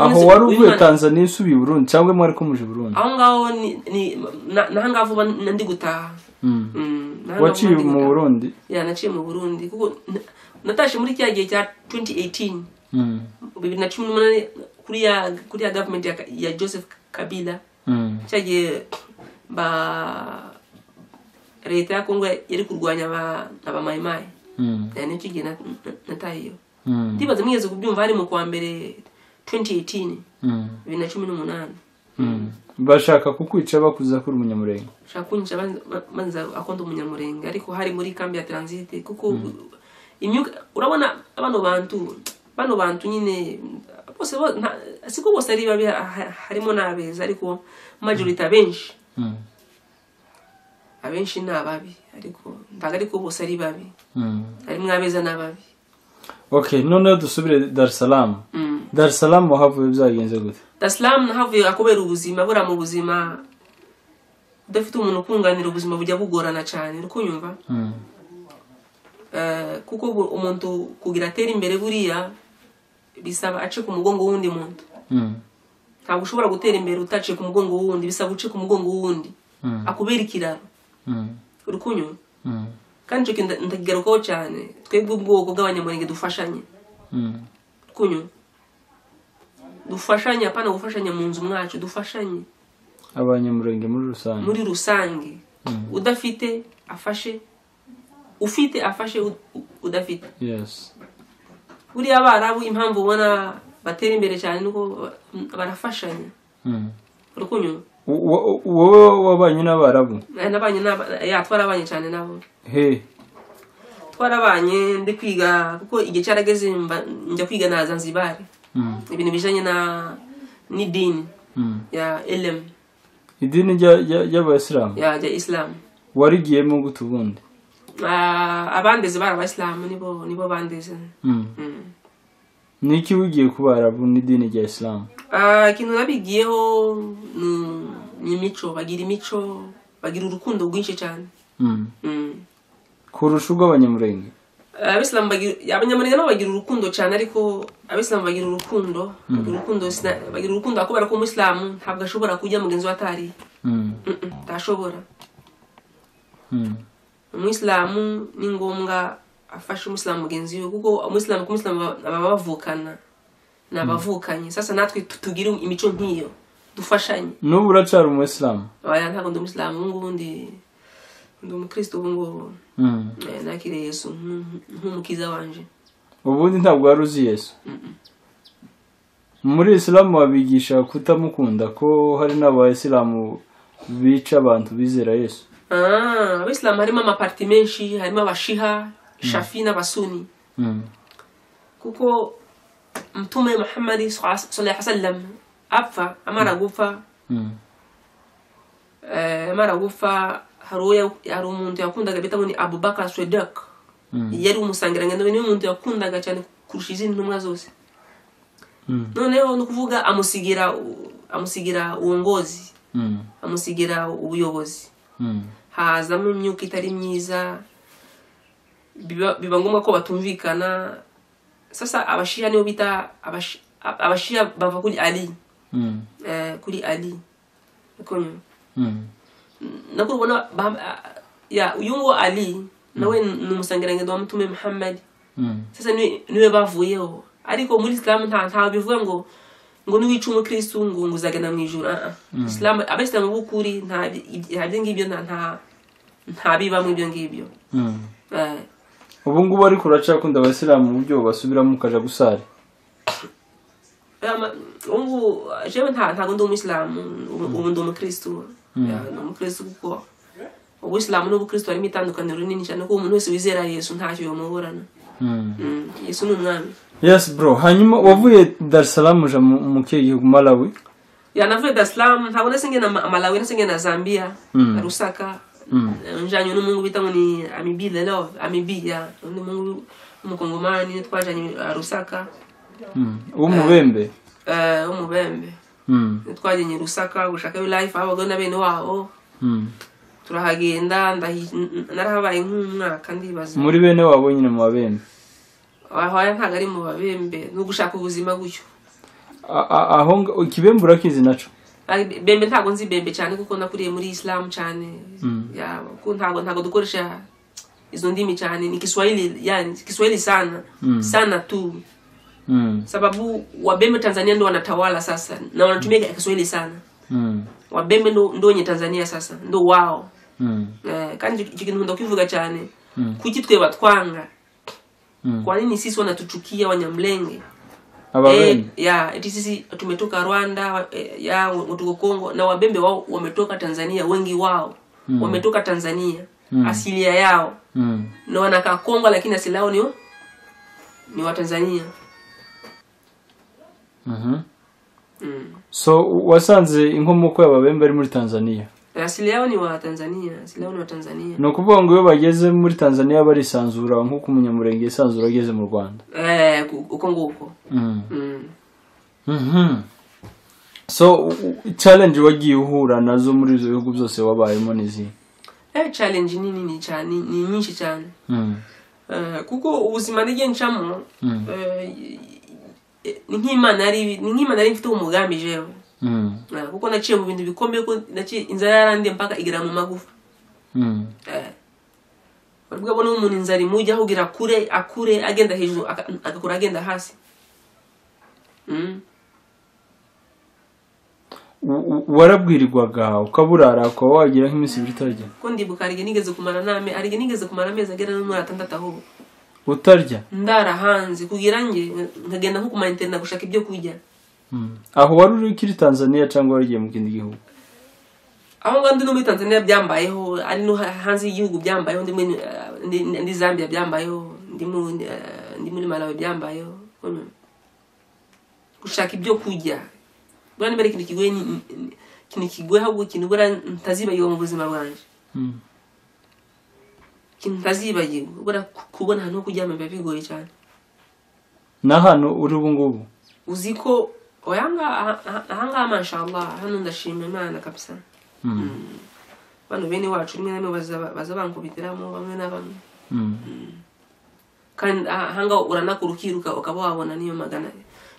B: aho
A: None se
B: wari
A: uyu
B: uvuye
A: mwana-
B: tanzania usubiye i burundi cyangwa mwari kumuje i burundi
A: aho ngaho ni- ni- na- naho ngaho vuba na- ndi gutaha
B: Mm.
A: Mm, naho ngaho
B: waciye
A: ndi
B: mu
A: gutaha.
B: burundi
A: Ya, naciye mu burundi kuko na- natashye muri cya gihe cya 2018
B: Mm.
A: bibiri na cumi n'umunani kuri ya kuri ya gavumenti ya, ya joseph kabila
B: Mm.
A: cya gihe ba leta ya kongo yari kurwanya aba abamayimayi
B: Mm.
A: ya nicyo gihe na- na- natahiyo
B: Mm.
A: ndibaza mwigeze kubyumva hari mu kwa mbere 2018
B: Mm.
A: bibiri na cumi n'umunani
B: Mm. bashaka kukwica bakuza kuri umunyamurenge
A: ushaka kunyica banza akonda umunyamurenge ariko hari muri kambi ya transite kuko imyuka urabona bano bantu bano bantu nyine bose bo- nta- siko bose ari babi ha- ha- harimo n'abeza ariko majority abenshi
B: Mm.
A: abenshi ni ababi ariko ntabwo ariko bose ari babi
B: Mm.
A: harimo abeza n'ababi
B: okay noneho dusubire dar es salaam
A: Mm.
B: dar es salaam wahavuye byagenze gute
A: dasilamu havuye kubera ubuzima buriya mu buzima udafite umuntu ukunganira ubuzima bujya bugorana cyane uri kunyumva
B: Mm.
A: Eh, kuko bu- umuntu kugira atere imbere buriya bisaba ace ku mugongo w'undi muntu
B: Mm.
A: ntabwo ushobora gutera imbere utaciye ku mugongo w'undi bisaba uce ku mugongo w'undi
B: Mm.
A: akubera ikiraro
B: Mm.
A: uri kunyura
B: Mm.
A: kandi icyo kintu nda- ndakigarukaho cyane twebwe ubwoko bw'abanyamurenge dufashanye
B: Mm.
A: uri kunyura dufashanye apana gufashanya mu nzu mwacu dufashanye
B: abanyamurenge muri rusange
A: muri rusange udafite afashe ufite afashe ud- u- udafite
B: yes
A: buriya abarabu impamvu ubona batera imbere cyane nuko ba- barafashanya
B: Mm.
A: urukunyura
B: Wo- wo- wowe wabanye n'abarabu
A: nabanye n'aba- ya twarabanye cyane nabo
B: he
A: twarabanye ndi kwiga kuko igihe cyarageze mba- njya kwiga na zanzibari
B: Mm.
A: ibintu bijanye na n'idini
B: Mm.
A: ya elem
B: idini rya- rya- ry'abayisilamu
A: ya ya islam
B: warigiyemo gute ubundi
A: Ah, abandeze bari abayisilamu nibo nibo bandeze
B: Mm.
A: Mm.
B: ni iki wigiye ku barabu n'idini rya isilamu
A: Ah, ikintu nabigiyeho ni- ni imico bagira imico bagira urukundo rwinshi cyane
B: Mm.
A: Mm.
B: kurusha urw'abanyamurenge
A: abisilamu bagira abanyamurenge nabo bagira urukundo cyane ariko abisilamu bagira urukundo bagira urukundo sina- bagira urukundo ariko kubera ko umusilamu ntabwo ashobora kujya mugenzi we atari
B: Mm.
A: ntashobora
B: Mm.
A: umwisilamu ni ngombwa afasha umusilamu mugenzi we kuko umusilamu ku musilamu baba baba bavukana ni abavukanye sasa natwe tu- tugire imico nk'iyo dufashanye
B: n'ubu uracara umuyisilamu
A: aya ntabwo ndi umusilamu ubu ngubu ndi ndi umukristo ubu ngubu
B: Mm.
A: Eh, nakiriye yesu nk'u- nk'umukiza wanje
B: ubundi ntabwo wari uzi yesu muri isilamu babigisha kutamukunda ko hari n'abayisilamu bica abantu bizera yesu
A: Ah, abisilamu harimo amaparti menshi harimo abashiha shafi n'abasuni
B: Mm.
A: kuko mtume muhammadi sallallahu wasallam apfa amara gupfa
B: Mm.
A: eh, amara gupfa hari uwo ya- hari umuntu yakundaga bitaho ni abubakar swedek
B: Mm.
A: yari umusangirangendo niwe muntu yakundaga cyane kurusha izindi ntumwa zose
B: Mm.
A: noneho ni ukuvuga amusigira u- amusigira uwongozi
B: Mm.
A: amusigira ubuyobozi
B: Mm.
A: hazamo imyuka itari myiza biba biba ngombwa ko batumvikana sasa abashiya niyo bita abashi- abashiya bava kuri ali
B: Mm.
A: eh, kuri ali Uko nyuma.
B: Mm.
A: nako ubona ba- ah, ya uyu nguwo ali nawe ni umusangirangendo wa mutume muhammad
B: Mm.
A: sasa niwe- niwe bavuyeho ariko muri isilamu nta ntawe bivuga ngo ngo niwica umukirisitu ngo ngo uzagana mu ijuru Ah, ah. isilamu abayisilamu b'ukuri nta bi- iby- nta byo ngibyo nta nta- nta bibamo ibyo ngibyo
B: Mm.
A: Eh,
B: ubu ngubu ariko uracakunda abasilamu uburyo basubiramo ukaja gusara
A: ama- ubu ngubu jewe nta- ntabwo ndi umuyisilamu ubu ubu ndi umukirisitu Eh, ni umukirisitu kuko ubusilamu n'ubukirisitu harimo itandukaniro rinini cyane kuko umuntu wese wizera yesu ntacyo yomuburana
B: Mm.
A: Mm, yesu ni umwami
B: yes bro hanyuma wavuye dar es salaam uja mu mu kihe gihugu malawi
A: yanavuye Dar es Salaam ntabwo nasi ngena Ma- Malawi nasi ngena Zambia
B: Mm.
A: Rusaka
B: Mm.
A: njanye n'umungu bita ngo ni Amibi the love Amibi ya undi mungu umukongomani twajanye uh, Rusaka
B: Mm. w'umubembe
A: eh umubembe
B: Mm.
A: twajanye Rusaka gushaka yo life abago na bene wabo
B: Mm.
A: turahagenda ndahi- n- n- narahabaye nk'umwaka ndibaza
B: muri bene wabo nyine mu babembe
A: aho aya ntabwo ari mu babembe ni ugushaka ubuzima gutyo
B: A- a- aho nga- ikibembe urakizi naco
A: Ari- bembe ntabwo nzi bembe cyane kuko nakuriye muri isilamu cyane
B: Mm.
A: Ya, kuko ntabwo ntabwo dukoresha izo ndimi cyane ni kiswahili yani kiswahili sana
B: Mm.
A: sana tu
B: Mm.
A: sababu wabembe tanzania ndo wanatawala sasa na wanatumia kiswahili sana
B: Mm.
A: wabembe ndo, ndo wenye tanzania sasa ndo wao
B: Mm.
A: eh, kandi icyo kintu nkunda kubivuga cyane
B: Mm.
A: kuki twe batwanga
B: Mm.
A: kwa nini sisi wanatuchukia wanyamlenge Eh,
B: ababembe
A: ya eti sisi tumetoka rwanda wa- eh, ya tuko kongo na wabembe wao wametoka tanzania wengi wao
B: Mm.
A: wametoka tanzania
B: Mm.
A: asilia yao
B: Mm.
A: na wanakaa kongo lakini asili yao ni, wa- ni watanzania
B: Mhm.
A: mm.
B: so wasanze inkomoko y'ababembe ari muri tanzania
A: asili yao ni watanzania asili yao ni watanzania
B: ni ukuvuga ngo iyo bageze muri tanzania barisanzura nk'uko umunyamurenge yisanzura ageze mu rwanda
A: eh, ku- uko nguko
B: Mm.
A: mm.
B: Mhm. so u- u- challenge wagiye uhura nazo muri ibyo bihugu byose wabayemo n'izihe
A: eh, challenge ni nini cyane ni- ni nyinshi cyane
B: Mm.
A: eh, kuko ubuzima nige ncamo
B: Mm.
A: eh, y- y- ni nk'imana yari ni nk'imana yari mfite umugambi jewe
B: Mm.
A: Eh, kuko naciye mu bintu bikomeye ko naciye inzara yarandiye mpaka igera mu magufa
B: Mm.
A: Eh. baravuga ngo n'umuntu inzara imujya kugira kure akure agenda hejuru aka- agakura agenda hasi Mm.
B: U- u- warabwirirwaga ukaburara ukaba wagira nk'iminsi ibiri utarya
A: ko ndibuka arige nigeze kumara n'ame arige nigeze kumara amezi agera no muri atandatu aho
B: utarya
A: ndara hanze kugira nge nkagenda nko kuma internet gushaka ibyo kurya
B: Mm. aho wari uri ukiri tanzania cyangwa warigiye mu kindi gihugu
A: aho ngaho ndi no muri tanzania byambayeho ari no ha- hanze y'igihugu byambayeho ndi muri eh, ndi- ndi zambia byambayeho ndi muri eh, ndi muri malawi byambayeho Mm. gushaka ibyo kurya buriya niba ari ikintu kigoye ni- ni- ni- ikintu kigoye ahubwo ikintu buriya ntazibagirwa mu buzima bwanjye
B: Mm.
A: ikintu ntazibagirwa buriya ku- kubona ahantu ho kuryama biba bigoye cyane
B: na hano uri ubu ngubu
A: uzi ko ahangaha ahangaha mashallah hano ndashima imana kabisa
B: Mm.
A: bano bene wacu rimwe na rimwe baza baza bankubitiramo bamwe na bamwe
B: Mm.
A: kandi ahanga uranakura ukiruka ukaba wabona niyo magana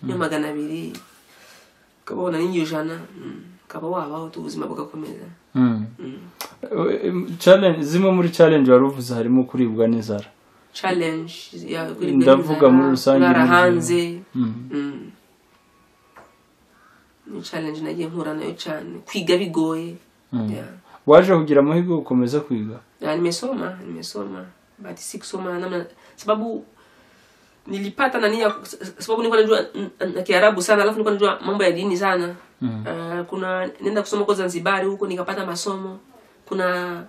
A: niyo magana abiri ukaba wabona n'iyo ijana Mm. ukaba wabaho tu ubuzima bugakomeza
B: Mm.
A: Mm.
B: Eh, em, challenge zimwe muri challenge wari uvuze harimo kuribwa n'inzara
A: challenge ya kuribwa
B: Ndavuga
A: n'inzara,
B: muri rusange
A: kurara
B: muri byo.
A: hanze
B: Mm.
A: Mm. ni challenge nagiye mpura nayo cyane kwiga bigoye
B: Mm.
A: Yeah.
B: waje kugira amahirwe yo gukomeza kwiga
A: na nimesoma nimesoma but si kusoma namna sababu nilipata nani ya sababu nilikuwa najua n- n- kiarabu sana alafu nilikuwa najua mambo ya dini sana
B: Mm.
A: uh, kuna nenda kusoma huko zanzibari huko nikapata masomo kuna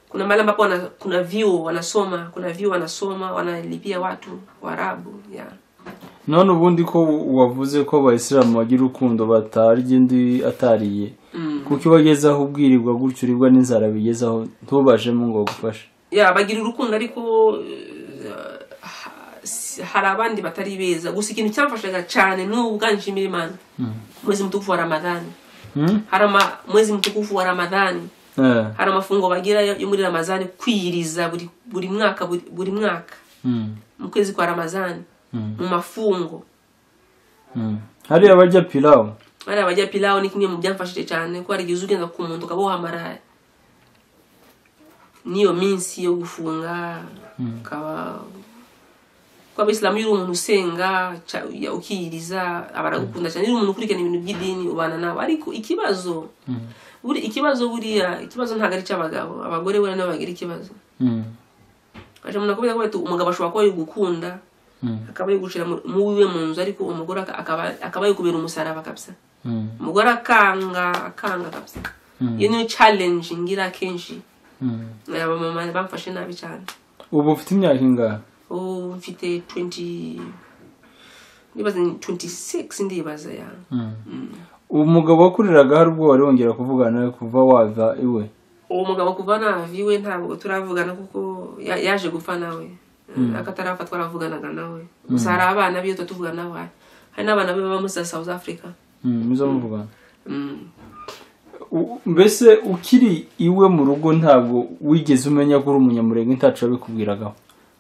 A: kuna mahali ambapo wana, kuna vyuo wanasoma kuna vyuo wanasoma wanalipia watu waarabu yeah.
B: none ubundi ko wavuze ko abayisilamu bagira urukundo batarya indi atariye
A: mm.
B: kuko iyo wagezeho ubwirirwa gutyo uribwa n'inzara bigezeho ntubajemo ngo bagufashe
A: yeah, bagira urukundo ariko uh, ha- si- hari abandi batari beza gusa ikintu cyamfashaga cyane n'ubu bwanshimira imana mwezi mtukufu wa ramadhani
B: Mm?
A: harama mwezi mtukufu wa ramadhani
B: Eh.
A: hari amafungo bagira yo yo muri ramadhani kwiyiriza buri, buri mwaka buri, buri mwaka
B: Mm.
A: mu kwezi kwa ramadhani
B: Mm.
A: mu mafungo
B: Mm. hariya bajya pilawu
A: bariya bajya pilawo ni kimwe mu byamfashije cyane ko hari igihe uza ugenda ku muntu ukaba wahamaraye n'iyo minsi yo gufunga ukaba kuko abisilamu iyo uri umuntu usenga ca- ya- ukiyiriza baragukunda cyane iyo uri umuntu ukurikirana ibintu by'idini ubana nabo ariko ikibazo buri ikibazo buriya ikibazo ntabwo ari icy'abagabo abagore buriya nabo bagira ikibazo
B: Mm.
A: aje umuntu akubwira ko ati, umugabo ashobora kuba yagukunda
B: Mm.
A: akaba yagucira mu- mu wiwe mu nzu ariko umugore aka- akaba akaba yakubera umusaraba kabisa
B: Mm.
A: umugore akanga akanga kabisa
B: Mm.
A: iyo niyo challenge ngira akenshi
B: Mm.
A: abamama bamfashe nabi cyane
B: ubu ufite imyaka ingahe
A: ubu mfite 20 ndibaza ni 26 ndibaza ya Mm.
B: uwo mugabo wakuriraga hari ubwo wari wongera kuvugana nawe kuva wava iwe
A: uwo mugabo kuva nava iwe ntabwo turavugana kuko ya- yaje gupfa nawe akatarapfa twaravuganaga nawe gusa hari abana biyo tuba nabo hari hari n'abana be baba muri za south africa
B: Mm, muza muvugana
A: Mm.
B: U- mbese ukiri iwe mu rugo ntabwo wigeze umenya ko uri umunyamurenge ntacu yabikubwiragaho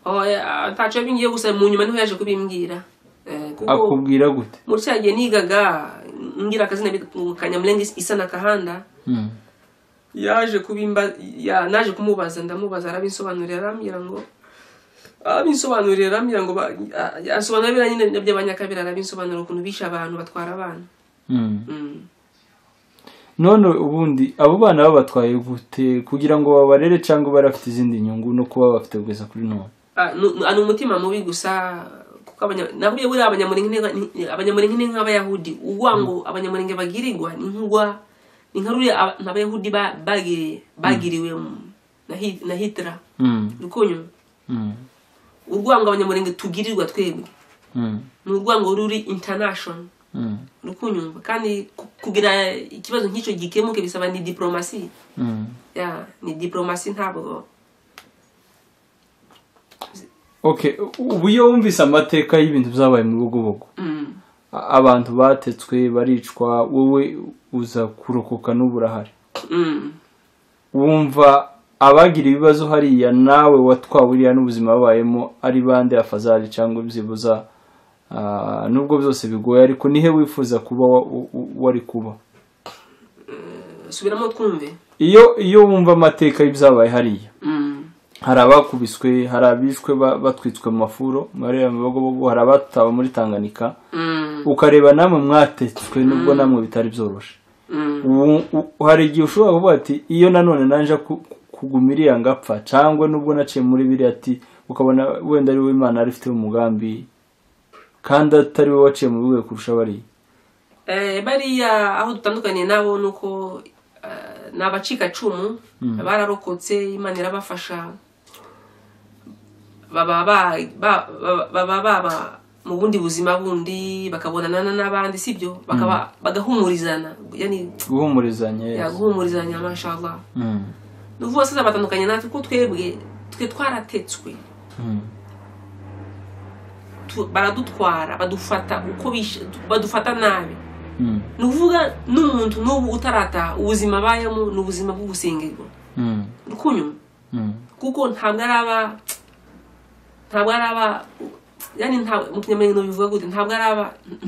A: Oya, ntaco yabingiye gusa mu nyuma niho yaje kubimbwira Eh, kuko
B: akubwira gute
A: muri cya gihe nigaga ngira akazina bita kanyamulenge isa na kahanda
B: Mm.
A: yaje kubimba ya, naje kumubaza ndamubaza arabinsobanurira arambwira ngo arabinsobanurira arambwira ngo ba- a- asobanura biriya nyine by'abanyakabira arabinsobanurira ukuntu bishe abantu batwara abana
B: Mm.
A: Mm.
B: none ubundi abo bana babatwaye gute kugira ngo babarere cyangwa bari bafite izindi nyungu no kuba bafite kugeza kuri none
A: Ah, nu- nu- ni umutima mubi gusa kuko abanya- navuye buriya abanyamurenge ni- ni- abanyamurenge ni nk'abayahudi uwa ngo abanyamurenge bagirirwa ni nk'ugwa ni nka ruriya aba- nk'abayahudi ba- bagiriye bagiriwe mu- na Hi- na hitira
B: Mm.
A: rukunyu
B: Mm.
A: urwango abanyamurenge tugirirwa twebwe
B: Mm.
A: ni urwango ruri international
B: Mm.
A: rukunyumva kandi ku- kugira ikibazo nk'icyo gikemuke bisaba ni diplomasi
B: Mm.
A: ya ni diplomasi ntabwo
B: okay u- ubu iyo wumvise amateka y'ibintu byabaye mu bugobogo
A: Mm.
B: A- abantu batetswe baricwa wowe uza kurokoka n'ubu urahari
A: Mm.
B: wumva abagira ibibazo hariya nawe watwawe uriya n'ubuzima babayemo ari bande afazari cyangwa byibuza ah, nubwo byose bigoye ariko nihe wifuza kuba wa- u- u- wari kuba
A: subiramo twumve
B: iyo iyo wumva amateka y'ibyabaye hariya
A: Mm.
B: hari abakubiswe hari abishwe ba- batwitswe mu mafuro muri aya mabogobogo hari abatawe muri tanganika
A: Mm.
B: ukareba namwe mwatetswe nubwo namwe bitari byoroshe
A: Mm.
B: Ubu- u- hari igihe ushobora kuvuga ati iyo nanone naje ku- ku- kuguma iriya ngapfa cyangwa nubwo naciye muri biriya ati ukabona wenda ari wowe imana yari ifite umugambi kandi atari wowe waciye muri we kurusha bariya
A: Eh, bariya aho dutandukaniye nabo ni uko eh, ni abacikacumu bararokotse imana irabafasha baba ba- ba- ba- baba baba mu bundi buzima bundi bakabonana n'abandi sibyo bakaba bagahumurizana yani
B: guhumurizanya yes.
A: yaguhumurizanya mashallah
B: Mm,
A: ni ukuvuga sasa batandukanye natwe kuko twebwe twe twaratetswe
B: mm,
A: tu- baradutwara badufata uko bishe badufata nabi
B: mm,
A: ni ukuvuga n'umuntu n'ubu utarataha ubuzima abayemo ni ubuzima bwo gusengerwa
B: mm,
A: rukunyuma
B: mm,
A: kuko ntabwo ari aba ntabwo ari aba yani ntabwo mu kinyamwenge bivuga gute ntabwo ari aba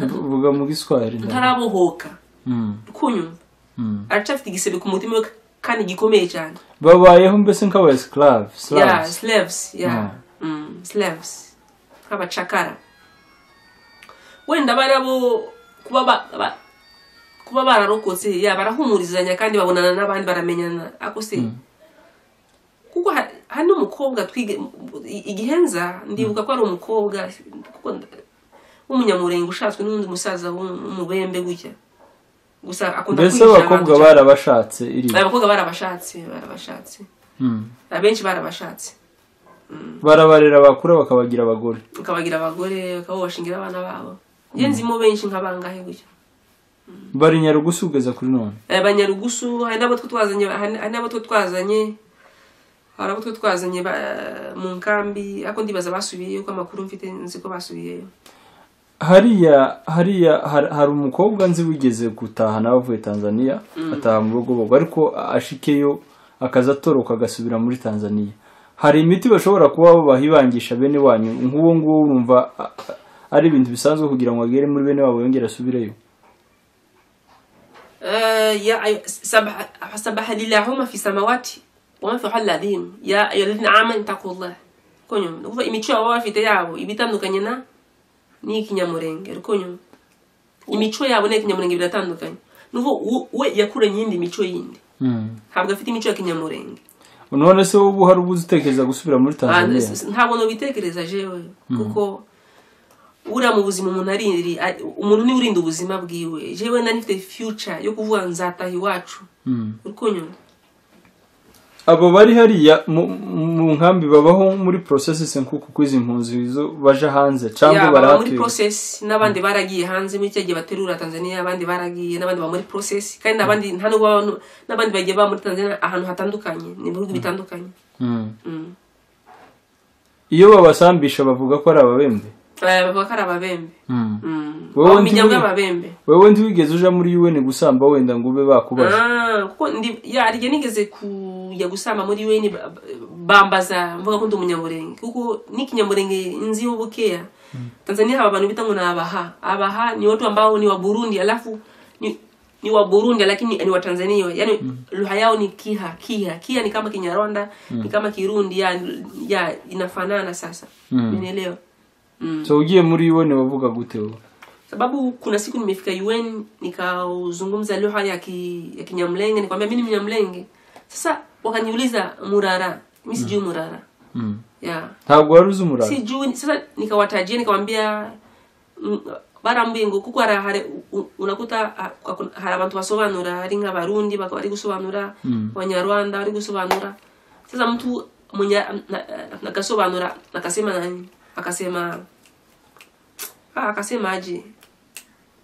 B: vuga mu giswahili ndawe.
A: ntarabohoka
B: Mm,
A: rukunyuma
B: mm.
A: aracafite igisebe ku mutima we kandi gikomeye cyane
B: babayeho mbese nk'aba esclave
A: yeah
B: slaves
A: slaves yeah mm, slaves nk'abacakara wenda barabo kuba ba, ba, kuba bararokotse ya barahumurizanya kandi babonana n'abandi baramenyana ako se kuko ha- hari n'umukobwa twige i- igihenza ndibuka ko ari umukobwa kuko nda- w'umunyamurenge ushatswe n'undi musaza w'umubembe gutya gusa akunda
B: mbese
A: kwihisha abantu
B: abakobwa
A: cyane.
B: barabashatse iriya
A: abakobwa barabashatse barabashatse
B: Mm.
A: abenshi barabashatse
B: barabarera bakura bakabagira abagore
A: ukabagira abagore bakaba bashingira abana babo njye nzimo benshi nkabangahe gutya
B: bari nyarugusu ugeza kuri none
A: Eh, banyarugusu hari n'abo two twazanye hari hari n'abo two twazanye hari abo two twazanye ba- mu nkambi ariko ndibaza basubiyeyo ko amakuru mfite nzi ko basubiyeyo
B: hariya hariya har- hari umukobwa nzi wigeze gutaha nawe avuye tanzania ataha mu rugobogo ariko ashikeyo akaza atoroka agasubira muri tanzania hari imiti bashobora kuba bahibangisha bene wanyu nk'uwo nguwo urumva a- a- ari ibintu bisanzwe kugira ngo agere muri bene wabo yongere asubireyo
A: Eh, ya ay- sabaha sabaha lilahuma fi samawati wanfeho alladhim ya ayoladhina amanu itakullah konyuma ni ukuvuga imico yabo baba bafite yabo iba itandukanye na n'ikinyamurenge konyuma imico yabo n'ikinyamurenge biratandukanye ni ukuvuga we yakuranye iyindi mico yindi ntabwo afite imico ya kinyamurenge
B: none se wowe hari ubwo utekereza gusubira muri
A: Ah,
B: tanzania
A: s- s- ntabwo nubitekereza jewe kuko uriya mu buzima umuntu arindi ari- umuntu niwe urinda ubuzima bwiwe jewe nari mfite future yo kuvuga nzataha iwacu
B: Mm.
A: uri kunyumva
B: abo bari hariya mu mu nkambi babaho muri processes nkuko kwizi impunzi zo baja hanze cyangwa
A: Yeah, baba muri
B: barahatuye
A: process n'abandi baragiye hanze muri cya gihe baterura tanzania abandi baragiye n'abandi baba muri process kandi n'abandi nta nubwo baba- n'abandi bagiye baba muri tanzania ahantu hatandukanye ni ibihugu bitandukanye
B: Mm.
A: Mm.
B: iyo babasambisha bavuga ko ari ababembe
A: Eh, bavuga ko ari ababembe Mm.
B: Wowe
A: Abo mu
B: ndi-
A: miryango y'ababembe
B: wewe ntiwigeze uja muri un gusamba wenda ngo ube bakubaje
A: Ah, kuko ndi ya rye nigeze kujya gusamba muri weni ba- ba- bambaza mvuga ko ndi umunyamurenge kuko n'ikinyamurenge nzi yo bukeya tanzania haba abantu bita ngo ni abaha abaha ni watu ambao ni wa burundi alafu ni, ni wa burundi lakini ni wa tanzania yani lugha yao ni kiha kiha kiha ni kama kinyarwanda ni kama kirundi ya, ya inafanana sasa
B: Mm.
A: umeelewa mm.
B: so ugiye muri un wavuga gute wowe
A: sababu kuna siku nimefika un nikauzungumza lugha ya, ki, ya kinyamlenge nikwambia mi ni mnyamlenge sasa wakaniuliza murara mi sijui murara
B: Mm.
A: yeah.
B: ntabwo wari uzi umurava
A: sijui sasa nikawatajia nikamwambia mm, bara mbingo kuko hari hari u- unakuta ha- hakuna- hari abantu basobanura hari nk'abarundi baka- bari gusobanura abanyarwanda bari gusobanura sasa mtu mwenye nakasobanura akasema nani akasema ah, akasema aje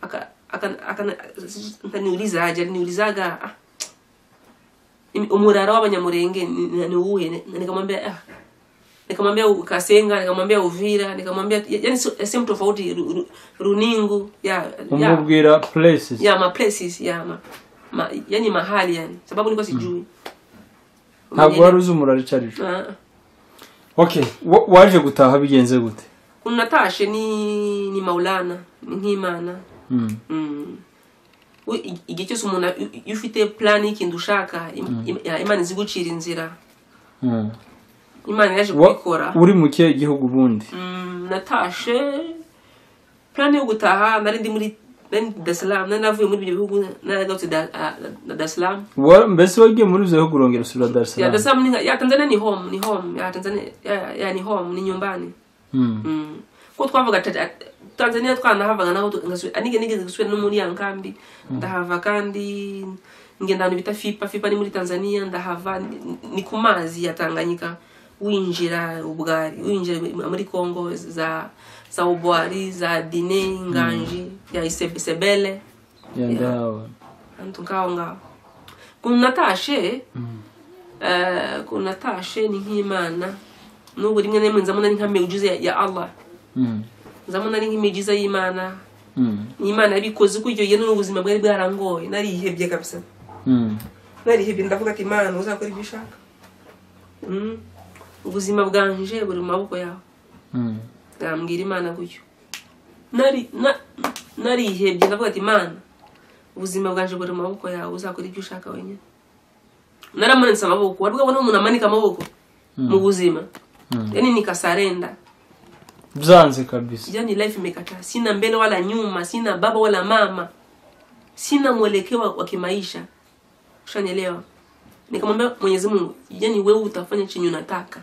A: aka aka- aka- akaniuliza aje aliniulizaga ah, imi- umurara w'abanyamurenge ni- ni ni uwuhe Ni- nikamwambia ah, nikamwambia u- kasenga nikamwambia uvira nikamwambia yani sehemu tofauti Ru- Ru- runingu ya ya
B: umubwira places
A: ya ma places ya ma, ma yani mahali yani sababu niko sijui
B: ntabwo wari uzi umurava icyo ari cyo
A: Ah.
B: okay wa- waje gutaha bigenze gute
A: kuna natashe ni ni maulana ni nk'imana
B: Mm.
A: Mm. we i- igihe cyose umuntu a- i- iyo ufite plan y'ikintu ushaka im- im- ya, imana izi gucira inzira
B: Mm.
A: imana yaje
B: Wa-
A: kubikora
B: uri mu kihe gihugu ubundi
A: Mm, natashe plan yo gutaha nari ndi muri nari ndi Dar es Salaam nari navuye muri ibyo bihugu nari nagarutse Da- ah, na Dar es Salaam
B: Wa- mbese wagiye muri ibyo bihugu urongera usubira dar es
A: ya Dar es
B: salaam
A: Salaam ni nka- ya Tanzania ni home ni home ya Tanzania ya, ya ni home ni nyumbani
B: Mm.
A: Mm. kuko twavaga ta- tanzania twanahavaga naho tu- ngasubira- ah, nige- nigeze gusubira no muri ya nkambi ndahava kandi ngenda ahantu bita fipa fipa ni muri tanzania ndahava ni- ni ku mazi ya tanganyika winjira ubwari winjira muri congo za za ubwari za dine nganji ya Ise- isebele
B: Ya, ndahabona.
A: antu ngaho ngaho kunatashe eh, kunatashe ni nk'imana n'ubu rimwe na rimwe nzamona ari nka miujiza ya- ya allah
B: Mm.
A: nzabona ari nk'imigiza y'imana
B: Mm.
A: imana yabikoze uko iyo n'ubuzima bwari bwarangoye narihebye kabisa
B: Mm.
A: narihebye ndavuga ati imana uzakora ibyo ushaka Mm. ubuzima bwanje buri mu maboko yawe
B: Mm.
A: ndambwira imana gutyo Nari- na- narihebye ndavuga ati imana ubuzima bwanje buri mu maboko yawe uzakora ibyo ushaka wenyine naramanitse amaboko wari bwabona umuntu amanika amaboko mu buzima
B: Mm.
A: yani nikasarenda
B: byanze kabisa
A: yani life imekataa sina mbele wala nyuma sina baba wala mama sina mwelekeo wa kimaisha ushanyelewa nikamwambia mwenyezi mungu yani wewe utafanya chenye unataka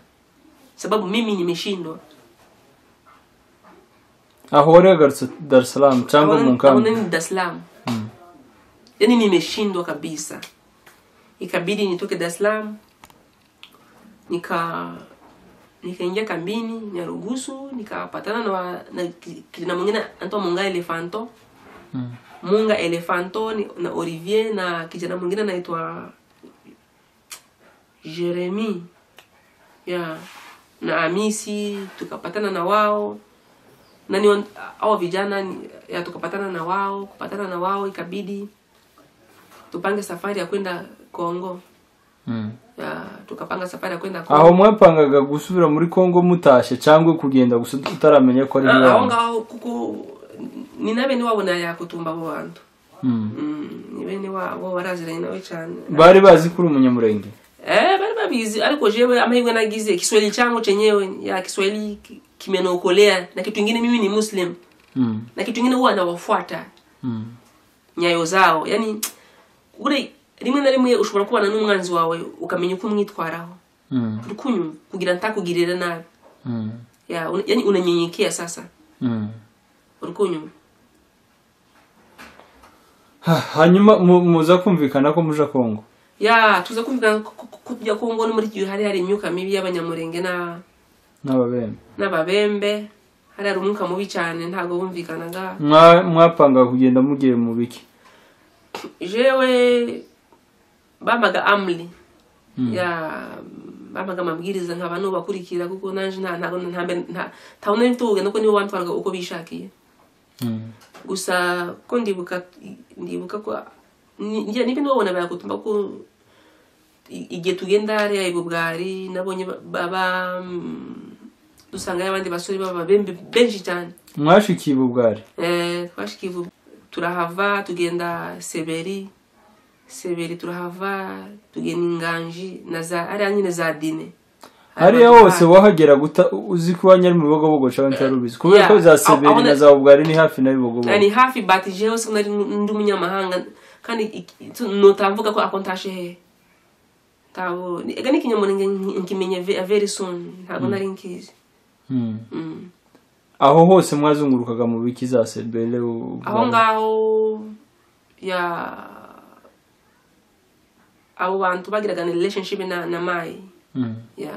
A: sababu mimi nimeshindwa
B: aho wari wagarutse dar es salaam cyangwa mu nkambi
A: ni dar es salaam yani nimeshindwa kabisa ikabidi nitoke dar es salaam nika nikaingia kambini nyarugusu nikapatana na, wa- na ki- kijana mwingine anaitwa munga elefanto
B: Mm.
A: munga elefanto ni- na olivier na kijana mwingine anaitwa jeremi yeah. na amisi tukapatana na wao nani wan- hao vijana ni- ya tukapatana na wao kupatana na wao ikabidi tupange safari ya kwenda kongo
B: Mm.
A: ya, tukapanga safari ya kwenda
B: aho
A: kongo
B: mwapangaga gusubira muri congo mutashe cyangwa kugenda gusa utaramenya ko ari
A: Ah, aho
B: iwanyu
A: ngaho kuko ni na bene wabo nayakutumba abo bantu
B: Mm.
A: Mm, ni bene wabo baraziranye nawe cyane
B: bari bazi ko uri umunyamurenge
A: Eh, bari nabizi ariko jewe amahirwe nagize kiswahili changu chenyewe ya kiswahili ki- kimeniokolea na kitu ingine mimi ni muslim
B: Mm.
A: na kitu ingine huwa nawafuata
B: Mm.
A: nyayo zao yani uri rimwe na rimwe ushobora kubana n'umwanzi wawe ukamenya uko umwitwaraho
B: Mm.
A: rukunyu kugira ntakugirira nabi
B: Mm.
A: ya un, yani unanyenyekea sasa
B: Mm.
A: rukunyu
B: Ha, hanyuma mu- muza kumvikana ko muja kongo
A: ya tuza kumvikana ko- ko- ko tujya kongo no muri iki gihe hari hari imyuka mibi y'abanyamurenge na
B: n'ababembe
A: n'ababembe hari hari umwuka mubi cyane ntabwo bumvikanaga
B: Mwa- mwapanga kugenda mugiye mu biki
A: jewe bampaga amri
B: Mm.
A: ya bampaga amabwiriza nkaba nubakurikira kuko nanje nta ntago nta nta ntawe nari mfite ubugeni kuko nibo bantwaraga uko bishakiye
B: Mm.
A: gusa ko ndibuka ndibuka ko ni- njye niba nibabona barakutumba ko i- igihe tugenda hariya ibubwari nabonye ba- baba mm, dusangayo abandi basore baba bembe- benshi cyane
B: mwashikiye ubugari
A: Eh, twashikiye ivu turahava tugenda seberi seberi turahava tugenda inganji na za hariya nyine za dine
B: hariya hose wahagera guta uzi ko wanyari mu bibogobogo cyangwa utari ubizi kubera
A: Yeah.
B: ko za
A: Aho-
B: seberi
A: aho
B: na
A: na-
B: za bugari ni hafi na bibogobogo
A: ni hafi bati jewe se nari ndi umunyamahanga kandi iki- tu- notamvuga ko ako ntashe hehe ntabo ni- ega ni ikinyamurenge nki- nkimenya ve- very soon ntabwo nari nkizi
B: Mm.
A: Mm.
B: aho hose mwazungurukaga mu biki za seberi u-
A: aho ngaho ya abo bantu bagiraga ni relationship na na mayi
B: Mm.
A: yeah.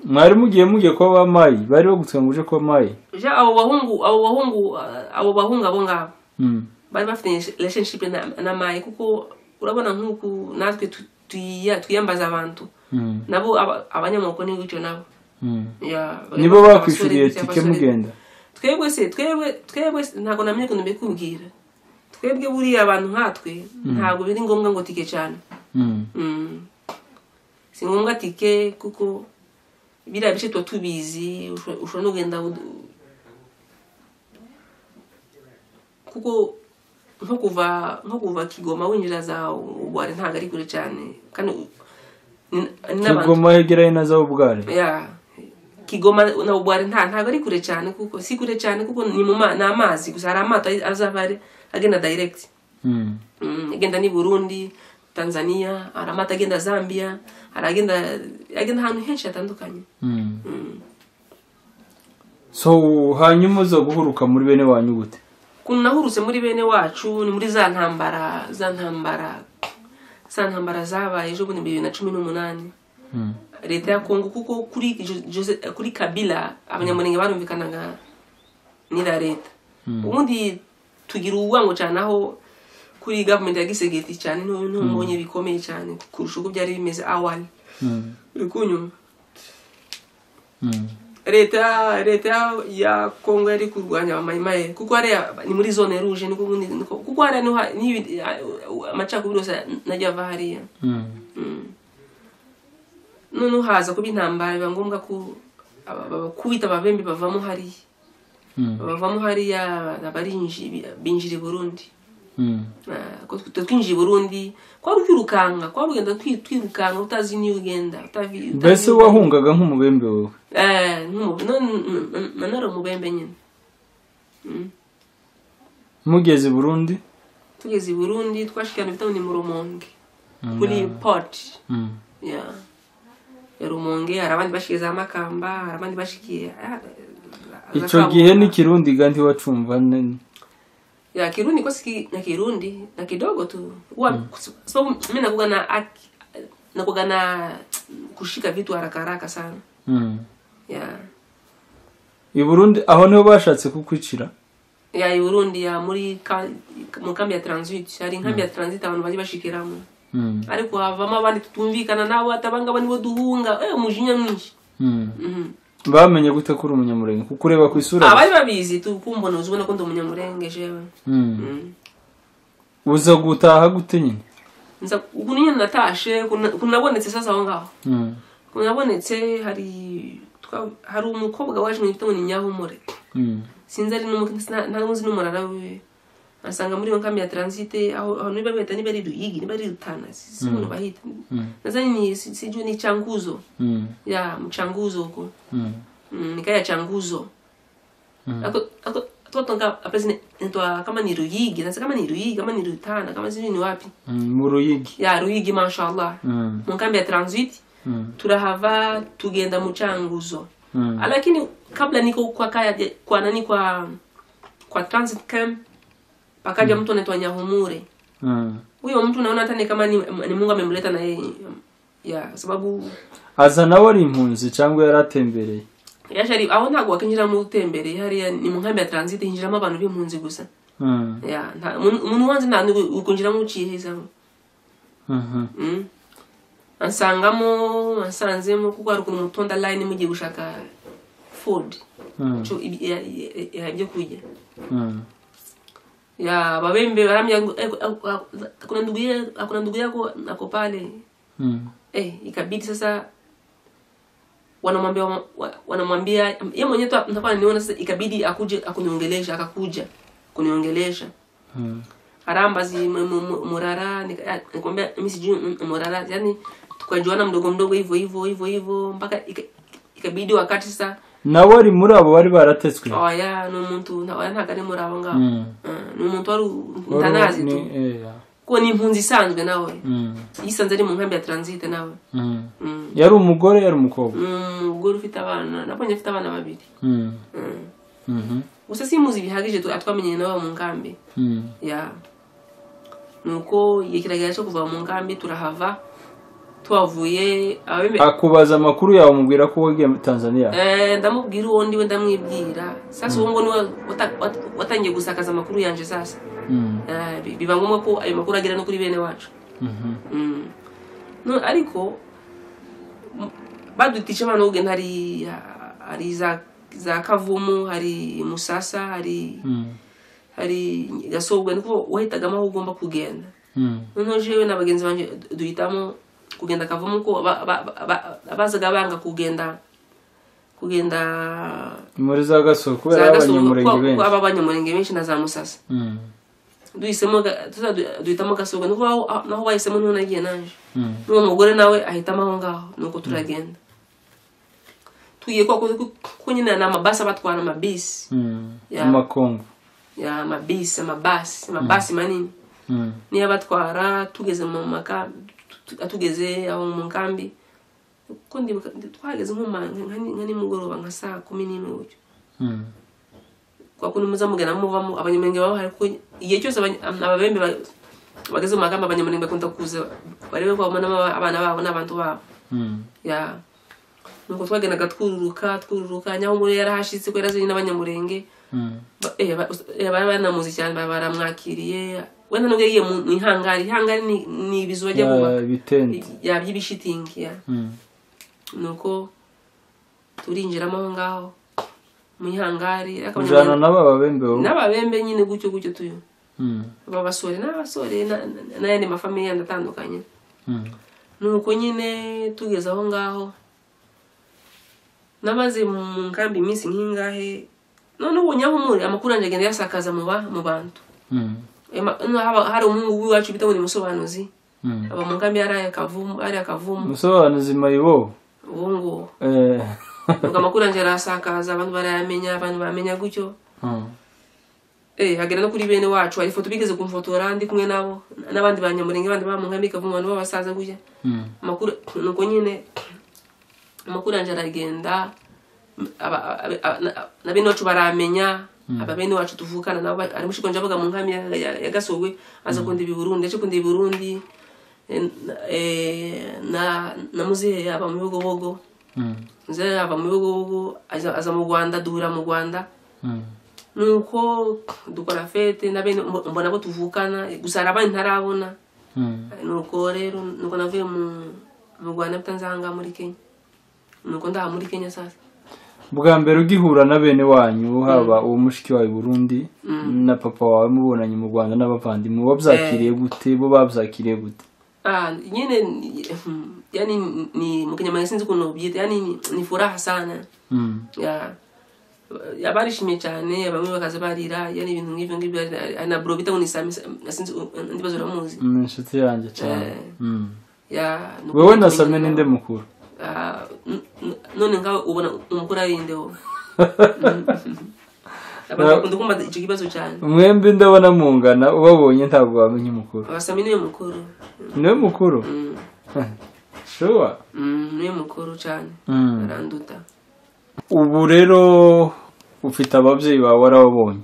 B: mwari mugiye mugiye kuba bamayi bari bagutse ngo uje kuba mayi
A: ja abo bahungu abo bahungu ah, abo bahungu abo ngabo
B: Mm.
A: bari bafite relationship na, na mayi kuko urabona nk'uku natwe tu- tuyiya- twiyambaza abantu
B: Mm.
A: nabo aba- abanyamoko ni gutyo nabo
B: Mm.
A: Ya, bari
B: nibo
A: bafite
B: bakwishyuriye
A: abasore,
B: tike
A: abasore.
B: mugenda
A: twebwe se twebwe twebwe se- ntabwo namenye ukuntu mbikubwira twebwe buriya abantu nkatwe ntabwo biri ngombwa ngo tike cyane
B: Mm.
A: Mm. si ngombwa tike kuko biriya bice tuba tubizi usho- ushobora no kugenda ud- kuko nko kuva nko kuva kigoma winjira za ubwari ntabwo ari kure cyane kandi u- ni- ni n'abantu
B: kigoma hegerayo na za bugari
A: ya kigoma na ubwari nta ntabwo ari kure cyane kuko si kure cyane kuko ni mu ma- ni amazi gusa hari amato azaba ari- agenda direct
B: Mm.
A: Mm, agenda ni burundi tanzania hari amata agenda zambia hari agenda agenda ahantu henshi hatandukanye
B: Mm. so hanyuma uza guhuruka muri bene wanyu gute
A: ukuntu nahurutse muri bene wacu ni muri za ntambara za ntambara za ntambara zabaye ejo bundi bibiri na cumi n'umunani
B: Mm.
A: leta ya kongo kuko kuri Jo- Jose- kuri kabila abanyamurenge barumvikanaga n'ira leta ubundi tugira urwango cyane aho kuri gavumenti ya gisegeti cyane niho niho mbonye bikomeye cyane kurusha uko byari bimeze awali
B: Mm.
A: uri kunyuma
B: Mm.
A: leta leta ya- ya kongo yari kurwanya abamayimaye kuko hariya ni muri zone ruje niko ubundi niko kuko hariya niho ha- nibi- ha- amacakubiri yose najya ava hariya
B: Mm.
A: noneho haza kuba intambara biba ngombwa ko aba- aba- kubita ababembe bavamo hariya
B: Mm.
A: bavamo hariya abarinji binjira i burundi
B: Mm.
A: Ah, ko tw- twinjiye i burundi kwari ukirukanga kwari ugenda twi- twirukanga utazi niyo ugenda utavi- utazi
B: mbese
A: niyo ugenda.
B: wahungaga nk'umubembe wowe
A: Eh, nk'umu- no- n- n- n- nanone umubembe nyine
B: mugeze i burundi
A: tugeze i burundi twashikirana ibitabo ni mu rumonge kuri port
B: Mm.
A: ya ya rumonge hari abandi bashikiye za makamba hari abandi bashikiye ah, za
B: icyo
A: Kabuga.
B: gihe n'ikirundi gandi wacumva ne-
A: ya kirundi kwa siki na kirundi na kidogo tu huwa sababu mimi nakuga na aki- nakuga na kushika vitu haraka haraka sana
B: Mm.
A: ya
B: i burundi aho niho bashatse kukwicira
A: ya i burundi ya muri ka, mu kambi ya transit hari nkambi ya transit abantu bari bashikiramo
B: Mm.
A: ariko havamo abandi tutumvikana nabo atabangaba nibo duhunga eh umujinya mwinshi
B: Mm.
A: mhm
B: bamenye gute ko uri umunyamurenge kuko ureba ku isura
A: abari babizi tu kumbona uzubona ko ndi umunyamurenge jewe
B: Mm.
A: mm.
B: uza gutaha gute nyine
A: nza ukuntu nyine natashe ukuntu ukuntu nabonetse sasa aho ngaho
B: Mm.
A: nabonetse hari twa- hari umukobwa waje mu gitondo ni nyahumure
B: Mm.
A: sinzi ari n'umuzi n'umunara wiwe asanga muri iyo nkambi ya taransite aho aho niba bahita niba ari ruyigi niba ari rutana si umuntu bahita nadhani ni si- sijui ni changuzo
B: Mm.
A: ya mchanguzo huko
B: Mm.
A: mm, nikaa ya changuzo
B: Mm.
A: Ako- ako- totonga apesi nitwa kama ni ruyigi sasa kama ni ruyigi kama ni rutana kama sijui ni wapi
B: Mm. mu ruyigi
A: ya ruyigi mashallah
B: Mm.
A: mu nkambi ya transit
B: Mm.
A: turahava tugenda mu changuzo
B: Mm.
A: Ah, lakini kabla niko kwa kaya kwa nani kwa kwa transit camp pakaja mtu anaitwa Nyahumure
B: Mm.
A: huyo mtu naona hata ni kama ni, ni Mungu amemleta na yeye ya sababu
B: aza nawe ari impunzi cyangwa yari atembereye
A: yashari aho ntabwo wakinjira mu utembere hariya ni mu nkambi ya transit hinjiramo abantu b'impunzi gusa
B: Mm.
A: ya nta- umuntu umuntu wanze nta ukunjiramo uciyehezamo
B: Mhm.
A: mm. ansangamo ansanzemo kuko hari ukuntu mutonda line mugiye gushaka food
B: Mm.
A: cyo ibi- ya- ya- ya- ibyo kurya
B: Mm.
A: ya babembe barambia kuna ndugu yake kuna ndugu yako ako pale
B: Mm.
A: eh ikabidi sasa wanamwambia wa- wanamwambia yeye mwenyewe tu nitakuwa niona sasa ikabidi akuje akuniongelesha akakuja kuniongelesha
B: Mm.
A: harambazi m- m- murara nika- ya, nikwambia mimi sijui m- murara yani tukajuana mdogo mdogo hivyo hivyo hivyo hivyo mpaka ika- ikabidi wakati sasa
B: nawe ari muri abo bari baratetswe
A: oya n'umuntu oya ntabwo ari murabo ngaho
B: Mm.
A: Ah, ni umuntu wari
B: Wari
A: ntanazi
B: ni-
A: tu
B: eh, ya.
A: kuko ni impunzi isanzwe nawe
B: Mm.
A: yisanze ari mu nkambi ya transit nawe
B: Mm.
A: Mm.
B: yari umugore yari umukobwa
A: Mm, umugore ufite abana nabonye afite abana babiri
B: Mm.
A: Mm.
B: Mhm.
A: gusa simuzi bihagije tu- twamenyeye nawe mu nkambi
B: Mm.
A: ya nuko igihe kiragera cyo kuva mu nkambi turahava tuhavuye ababembe
B: akubaza amakuru yawe umubwira ko wagiye muri tanzania
A: Eh, ndamubwira uwo ndiwe ndamwibwira sasa uwo ngo niwe wata- wata- watangiye gusakaza amakuru yanje sasa
B: Mm.
A: Eh, bi- biba ngombwa ko ayo makuru agera no kuri bene wacu
B: Mhm.
A: Mm. no ariko m- badutisha abana bo kugenda hari hari za za kavumu hari musasa hari
B: Mm.
A: hari gasobwa niko wahitagamo aho ugomba kugenda
B: Mm.
A: noneho jewe na bagenzi banje duhitamo kugenda kavumu ko ba- ba- ba- ba- abazaga banga kugenda kugenda
B: Ni muri za gasoro kubera
A: za gasobwa
B: abanyamurenge
A: kuko- kuko
B: benshi
A: aba abanyamurenge benshi na za musasa
B: Mm.
A: duhisemo ga- tuza du- duhitamo gasobwa niko aho- aho- naho wahisemo niho nagiye naje
B: Mm.
A: n'uwo mugore nawe ahitamo aho ngaho nuko turagenda tugiye kwa kuko nyine ni amabasi abatwara amabisi
B: Mm.
A: Ya.
B: amakongo
A: ya amabisi amabasi amabasi manini
B: Mm.
A: niyo abatwara tugeze mu maka tu- tu- tugeze aho mu nkambi kuko ndibuka twageze nko ma- nka ni- nka nimugoroba nka saa kumi n'imwe gutyo
B: Mm.
A: kwa kundi muza mugenda muvamo abanyamurenge baba bahari kuko igihe cyose abany- ababembe ba- bageze mu magambo abanyamurenge bakunda kuza barebe ko babonamo aba- abana babo n'abantu babo
B: Mm.
A: ya nuko twagendaga twururuka twururuka nyahumure yarahashitse ko yarazanye n'abanyamurenge
B: Mm.
A: Ba- eh, ba- eh, bari banamuzi cyane ba- baramwakiriye wenda nubwo yagiye mu mu ihangari ihangari ni- ni ibizu bajya bubaka
B: Ya, bitente
A: ya by'ibishitingi ya
B: Mm.
A: nuko turinjiramo aho ngaho mu ihangari ariko
B: ujana
A: abanyamurenge-
B: nabo ababembe wowe
A: n'ababembe nyine gutyo gutyo tuyo
B: Mm.
A: babasore n'abasore na- na- n'ayandi mafamiye yandi atandukanye
B: Mm.
A: nuko nyine tugeze aho ngaho namaze mu nkambi iminsi nk'ingahe none ubu nyahumure amakuru yanjye agenda yasakaza mu ba- mu bantu
B: Mm.
A: Eh, ma- no, haba- hari umuhungu w'iwacu bita ngo ni musobanuzi
B: Mm.
A: aba mu nkambi yari akavumu ari akavumu
B: musobanuzi mayibo
A: ubu ngubu
B: Eh.
A: nuko amakuru yanjye arasakaza abantu barayamenya abantu bamenya gutyo
B: Mm.
A: eh agera no kuri bene wacu hari ifoto bigeze kumfotora ndi kumwe nabo n'abandi banyamurenge abandi ba mu nkambi ikavumu abantu b'abasaza gutya
B: Mm.
A: amakuru nuko nyine amakuru yanjye aragenda aba- aba- aba- na- na bene wacu baramenya aba bene wacu tuvukana nabo ba- hari mushiko nje avuga mu nkambi ya- ya- ya gasogwe aza kundi ibiburundi aje kundi ibiburundi eh, eh, na na muzehe aba mu bigobogo
B: Mm.
A: muzehe aba mu bigobogo aza aza mu Rwanda duhura mu Rwanda
B: Mm.
A: nuko dukora fete na bene mbona abo tuvukana gusa hari abandi ntarabona
B: Mm.
A: nuko rero nuko navuye mu mu rwanda bitanzanga muri kenya nuko ndaha muri kenya sasa
B: bwa mbere ugihura na bene wanyu haba uwo mushiki wawe i burundi na papa wawe mubonanye mu rwanda n'abavandimwe wabyakiriye gute bo babyakiriye gute
A: ah nyine ni- hmm, yani ni- ni mu kinyamwenya sinzi ukuntu byita yani ni- ni furaha sana
B: Mm.
A: ya barishimye cyane bamwe bakaza barira yani ibintu nk'ibyo ngibyo ari- ari na bro bita ngo ni sami sinzi undi bazo uramuzi
B: ni inshuti yanjye cyane
A: Eh.
B: Mm.
A: Ya, ni
B: wowe na
A: ukuri-
B: same ninde mukuru
A: Ah, n- n- none ngawe ubona umukuru ari nde wowe abantu bakunda kumva icyo kibazo cyane
B: mwembi ndabona mungana ubabonye ntabwo wamenya umukuru
A: abasami niwe mukuru
B: niwe mukuru
A: Mm,
B: shuwa
A: mm, niwe mukuru cyane aranduta
B: ubu rero ufite ababyeyi bawe warababonye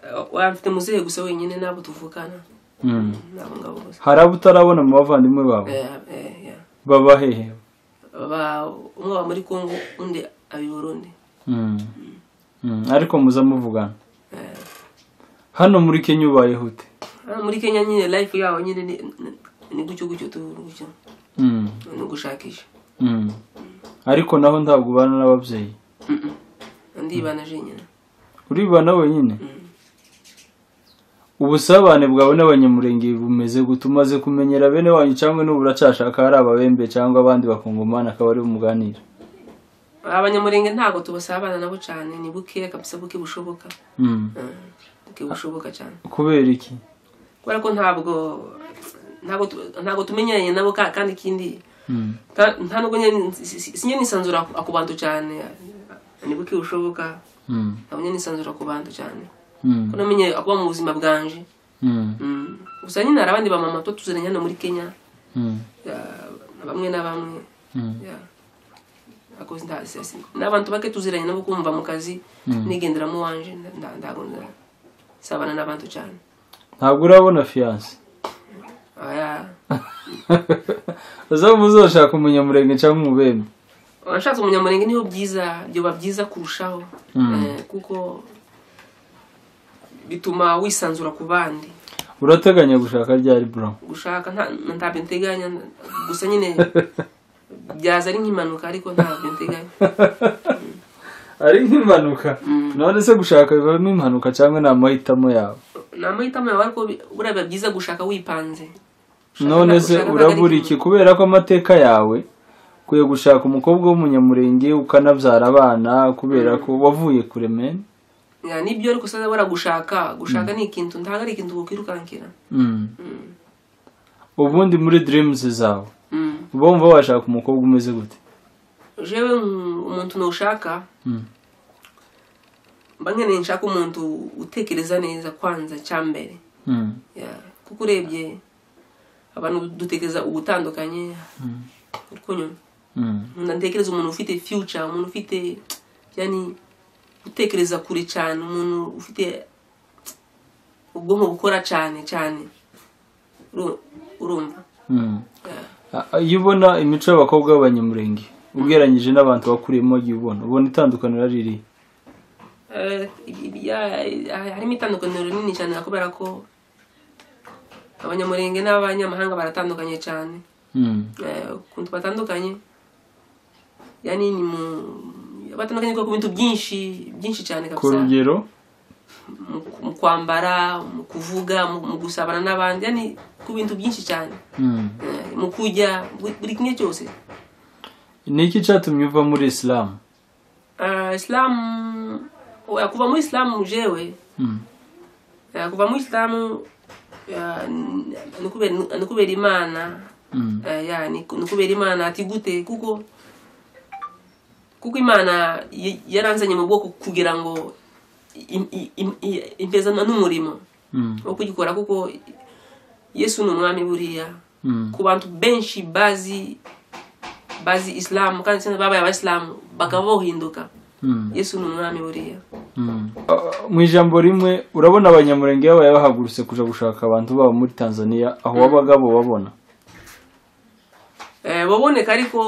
A: Ah, wamfite muzehe gusa wenyine nabo tuvukana
B: Mm.
A: nabo ngabo gusa
B: hari abo utarabona mu bavandimwe bawe
A: Eh, eh, yeah.
B: baba hehe
A: Ba- umwe aba muri kongo undi abi burundi
B: Mm. Mm. ariko muza muvugana
A: Eh,
B: hano muri kenya ubayeho ute
A: ah, muri kenya nyine life yaho nyine ni- ni- ni gutyo gutyo tu gutyo
B: Mm.
A: ni ugushakisha
B: Mm. ariko naho ntabwo ubana n'ababyeyi
A: Mm, mm. ndibana jenyine
B: uribana wenyine
A: Mm.
B: ubusabane bwawe n'abanyamurenge bumeze gute umaze kumenyera bene wanyu cyangwa n'ubu uracyashaka hari ababembe cyangwa abandi bakungumana akaba ari bumuganira
A: abanyamurenge ntabwo tubasabana nabo cyane ni buke kabisa buke bushoboka
B: Mm.
A: Mm, buke bushoboka cyane
B: kubera iki
A: kubera ko ntabwo ntabwo tu- ntabwo tumenyeranye nabo ka- kandi ikindi
B: Mm.
A: nta nta nubwo nyine si- si- sinye nisanzura ku- ku bantu cyane ni buke bushoboka
B: Mm.
A: ntabwo nyine nisanzura ku bantu cyane
B: Mm.
A: ko namenye kuba mu buzima bwanje
B: Mm.
A: Mm. gusa nyine hari abandi bamama tuba tuziranye hano muri kenya
B: Mm.
A: ya, bamwe na bamwe
B: Mm.
A: ya. Ako nda- si- si- n'abantu bake tuziranye nabo kumva mu kazi
B: Mm.
A: nigenderamo wanje nda- nda- ntabwo ndasabana n'abantu cyane
B: ntabwo urabona fiyanse
A: Ah, ya.
B: uzaba uzoshaka umunyamurenge cyangwa umubembe
A: washatse umunyamurenge niho byiza byoba byiza kurushaho Eh, kuko bituma wisanzura ku bandi
B: urateganya gushaka ryari bro
A: gushaka nta- ntabyo nteganya gusa nyine byaza ari nk'impanuka ariko ntabyo nteganya
B: ari nk'impanuka
A: Mm.
B: none se gushaka bivamo impanuka cyangwa ni amahitamo yawe
A: ni amahitamo yawe ariko bi- buriya biba byiza gushaka wipanze Gushaka
B: none
A: nta-
B: se
A: gushaka nta-
B: urabura iki kubera ko amateka yawe ukwiye gushaka umukobwa w'umunyamurenge ukanabyara abana kubera ko wavuye kure meni
A: Ya, nibyo ariko sasa bora gushaka gushaka ni ikintu ntabwo ari ikintu wakwirukankira Mm.
B: ubundi muri dirimuzi zawe
A: Mm.
B: bumva washaka umukobwa umeze gute
A: jewe nk- umuntu nushaka
B: Mm.
A: mba nkeneye nshaka umuntu utekereza neza kwanza cyambere
B: Mm.
A: Ya, kuko urebye abantu dutekereza ubutandukanye urukunyuma
B: Mm.
A: umuntu atekereza umuntu ufite future umuntu ufite yani utekereza kure cyane umuntu ufite ubwonko bukora cyane cyane Uru- urumva
B: Mm.
A: Ya.
B: A- iyo ubona imico y'abakobwa b'abanyamurenge ugereranyije n'abantu wakuriyemo igihe ubona ubona itandukaniro riri
A: Eh, ya- harimo itandukaniro rinini cyane kubera ko abanyamurenge n'abanyamahanga baratandukanye cyane Eh, ukuntu batandukanye yani ni mu batandukanye ku bintu byinshi byinshi cyane
B: ku
A: kabisa
B: rugero
A: mu, mu kwambara mu kuvuga mu, mu gusabana n'abandi yani ku bintu byinshi cyane
B: Mm.
A: Eh, mu kurya buri- buri kimwe cyose
B: ni iki cyatumye uva muri isilamu
A: Ah, islam oya, kuva muri islam jewe
B: Mm.
A: Eh, kuva mu isilamu eh, ni ni ukubera ni ukubera imana
B: Mm.
A: Eh, ya, ni ku- ni ukubera imana ati gute kuko kuko imana y- yaranzanye mu bwoko kugira ngo im- im- im- i- impeza n'umurimo
B: Mm.
A: wo kugikora kuko yesu ni umwami buriya
B: Mm.
A: ku bantu benshi bazi bazi isilamu kandi sena babaye abayisilamu bakaba bohinduka
B: Mm.
A: yesu ni umwami buriya
B: mu ijambo rimwe urabona abanyamurenge babaye bahagurutse kuja gushaka abantu babo muri tanzania aho wabaga bo babona
A: Eh, baboneka ariko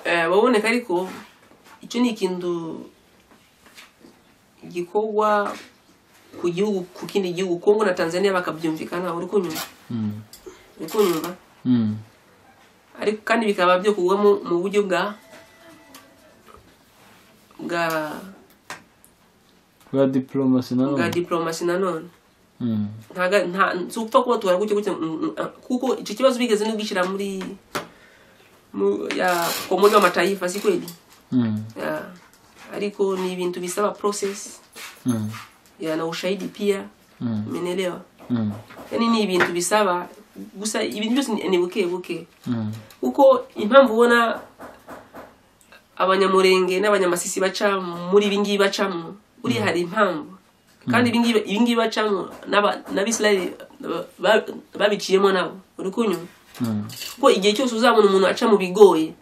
A: eh, baboneka ariko icyo ni ikintu gikorwa ku gihugu ku kindi gihugu kongo na tanzania bakabyumvikana uri kunyumva
B: Mm.
A: uri kunyumva
B: Mm.
A: ariko kandi bikaba byokorwa mu- mu buryo bwa bwa
B: bwa diplomasi
A: bwa
B: nanone
A: diplomasi nanone
B: Mm.
A: ntaga nta si upfa kuba tubara gutya gutya mm, mm, ah, kuko icyo kibazo bigeze no gishyira muri mu ya komuni w'amatayifa si kweli
B: Mm.
A: Ya. ariko ni ibintu bisaba process
B: Mm.
A: ya na ushahidi pia
B: Mm.
A: umeelewa
B: Mm.
A: yani ni ibintu bisaba gusa ibintu byose ni ni buke buke
B: Mm.
A: kuko impamvu ubona abanyamurenge n'abanyamasisi baca muri ibingibi bacamo buriya hari impamvu kandi ibingibi ibingibi bacamo n'aba- n'abisirayeli ba- ba- babiciyemo nabo uri kunywa
B: Mm.
A: kuko igihe cyose uzabona umuntu aca mu bigoye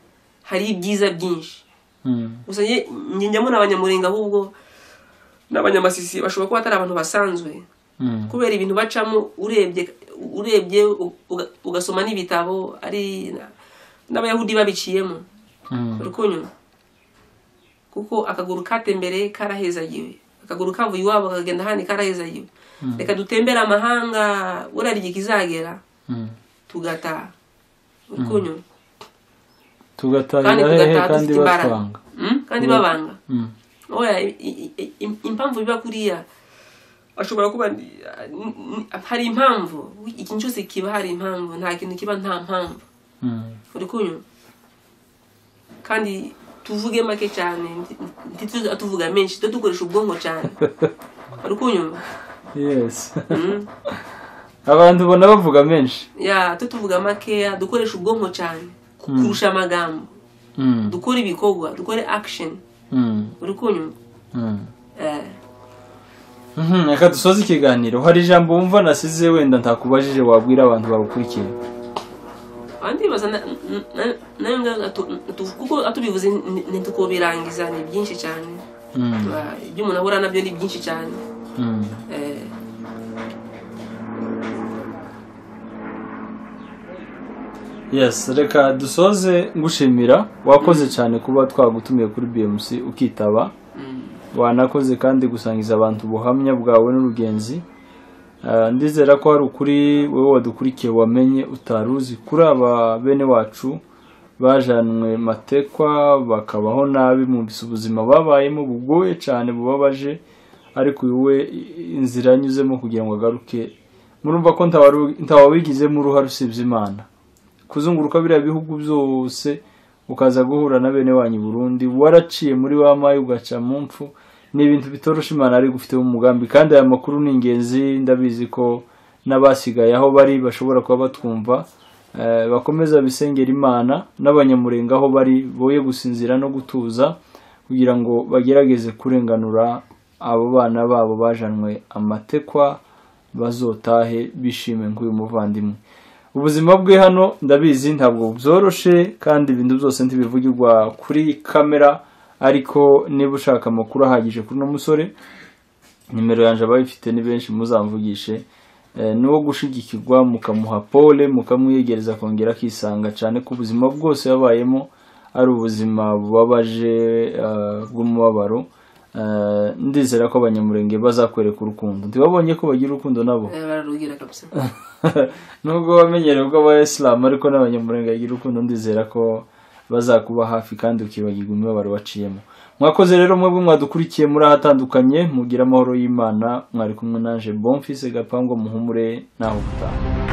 A: hari ibyiza byinshi
B: Mm.
A: gusa njye njye njya mbona abanyamurenga ahubwo n'abanyamasisi bashobora kuba atari abantu basanzwe
B: Mm.
A: kubera ibintu bacamo urebye urebye uga- ugasoma n'ibitabo ari n'abayahudi babiciyemo
B: Mm.
A: urukunywa kuko akaguru katembere karahezagiwe akaguru kavuye iwabo kakagenda ahandi karahezagiwe reka dutembere amahanga buriya igihe kizagera
B: Mm.
A: tugataha urukunywa kandi
B: tugatahira hehe
A: tugataha
B: kandi
A: dufite imbaraga
B: batwanga
A: Mm? kandi
B: Ubu-
A: babanga
B: Mm.
A: oya i- i- i- im- impamvu biba kuriya ashobora kuba ni- ni- ni- hari impamvu ikintu cyose kiba hari impamvu nta kintu kiba nta mpamvu
B: Mm.
A: uri kunywa kandi tuvuge make cyane ntituze tuvuga menshi tujye dukoresha ubwonko cyane uri kunywa
B: yes abantu ubona bavuga menshi
A: ya tujye tuvuga makeya dukoresha ubwonko cyane
B: Mm.
A: kurusha amagambo
B: Mm.
A: dukore ibikorwa dukore action
B: Mm.
A: uri kunywa
B: Mm.
A: Eh,
B: Mhm, reka dusoze ikiganiro hari ijambo wumva nasize wenda ntakubajije wabwira abantu bagukurikiye
A: aha ndibaza na- na- na- nayo ngayo atu- atu- kuko atubivuze ni- ntitukobirangiza ni byinshi cyane
B: Mm,
A: Ba- ibyo umuntu ahura nabyo ni byinshi cyane
B: mm,
A: Eh,
B: yes reka dusoze ngushimira wakoze cyane kuba twagutumiye kuri bmc ukitaba
A: mm,
B: wanakoze kandi gusangiza abantu ubuhamya bwawe n'urugenzi Ah, ndizera ko hari ukuri wowe wadukurikiye wamenye utari uzi kuri aba bene wacu bajanwe matekwa bakabaho nabi mu ubuzima babayemo bugoye cyane bubabaje ariko wowe inzira yanyuzemo kugira ngo agaruke murumva ko ntawari- ntawabigizemo uruhare usibye imana kuzunguruka biriya bihugu byose ukaza guhura na bene wanyu i Burundi waraciye muri wa mayi ugaca mu mpfu ni ibintu bitorosha imana ari gufiteho umugambi kandi aya makuru ni ingenzi ndabizi ko n'abasigaye aho bari bashobora kuba batwumva eh, bakomeza bisengera imana n'abanyamurenga aho bari boye gusinzira no gutuza kugira ngo bagerageze kurenganura abo bana babo bajanwe amatekwa bazotahe bishime nk'uyu muvandimwe ubuzima bwe hano ndabizi ntabwo byoroshe kandi ibintu byose ntibivugirwa kuri kamera ariko niba ushaka amakuru ahagije kuri uno musore nimero yanjye abayifite ni benshi muzamvugishe Eh, ni uwo gushigikirwa mukamuha pole mukamwiyegereza akongera akisanga cyane ko ubuzima bwose yabayemo ari ubuzima bubabaje eh, bw'umubabaro Eh, ndizera ko abanyamurenge bazakwereka urukundo ntibabonye ko bagira urukundo nabo
A: eh, bararubwira kabisa
B: nubwo wamenyereye ubwo abayisilamu ariko n'abanyamurenga bagira urukundo ndizera ko bazakuba hafi kandi ukibagirwa imibabaro waciyemo mwakoze rero mwebwe mwadukurikiye muri ahatandukanye mugire amahoro y'imana mwari kumwe naje bomfise gapangu muhumure naho gutaha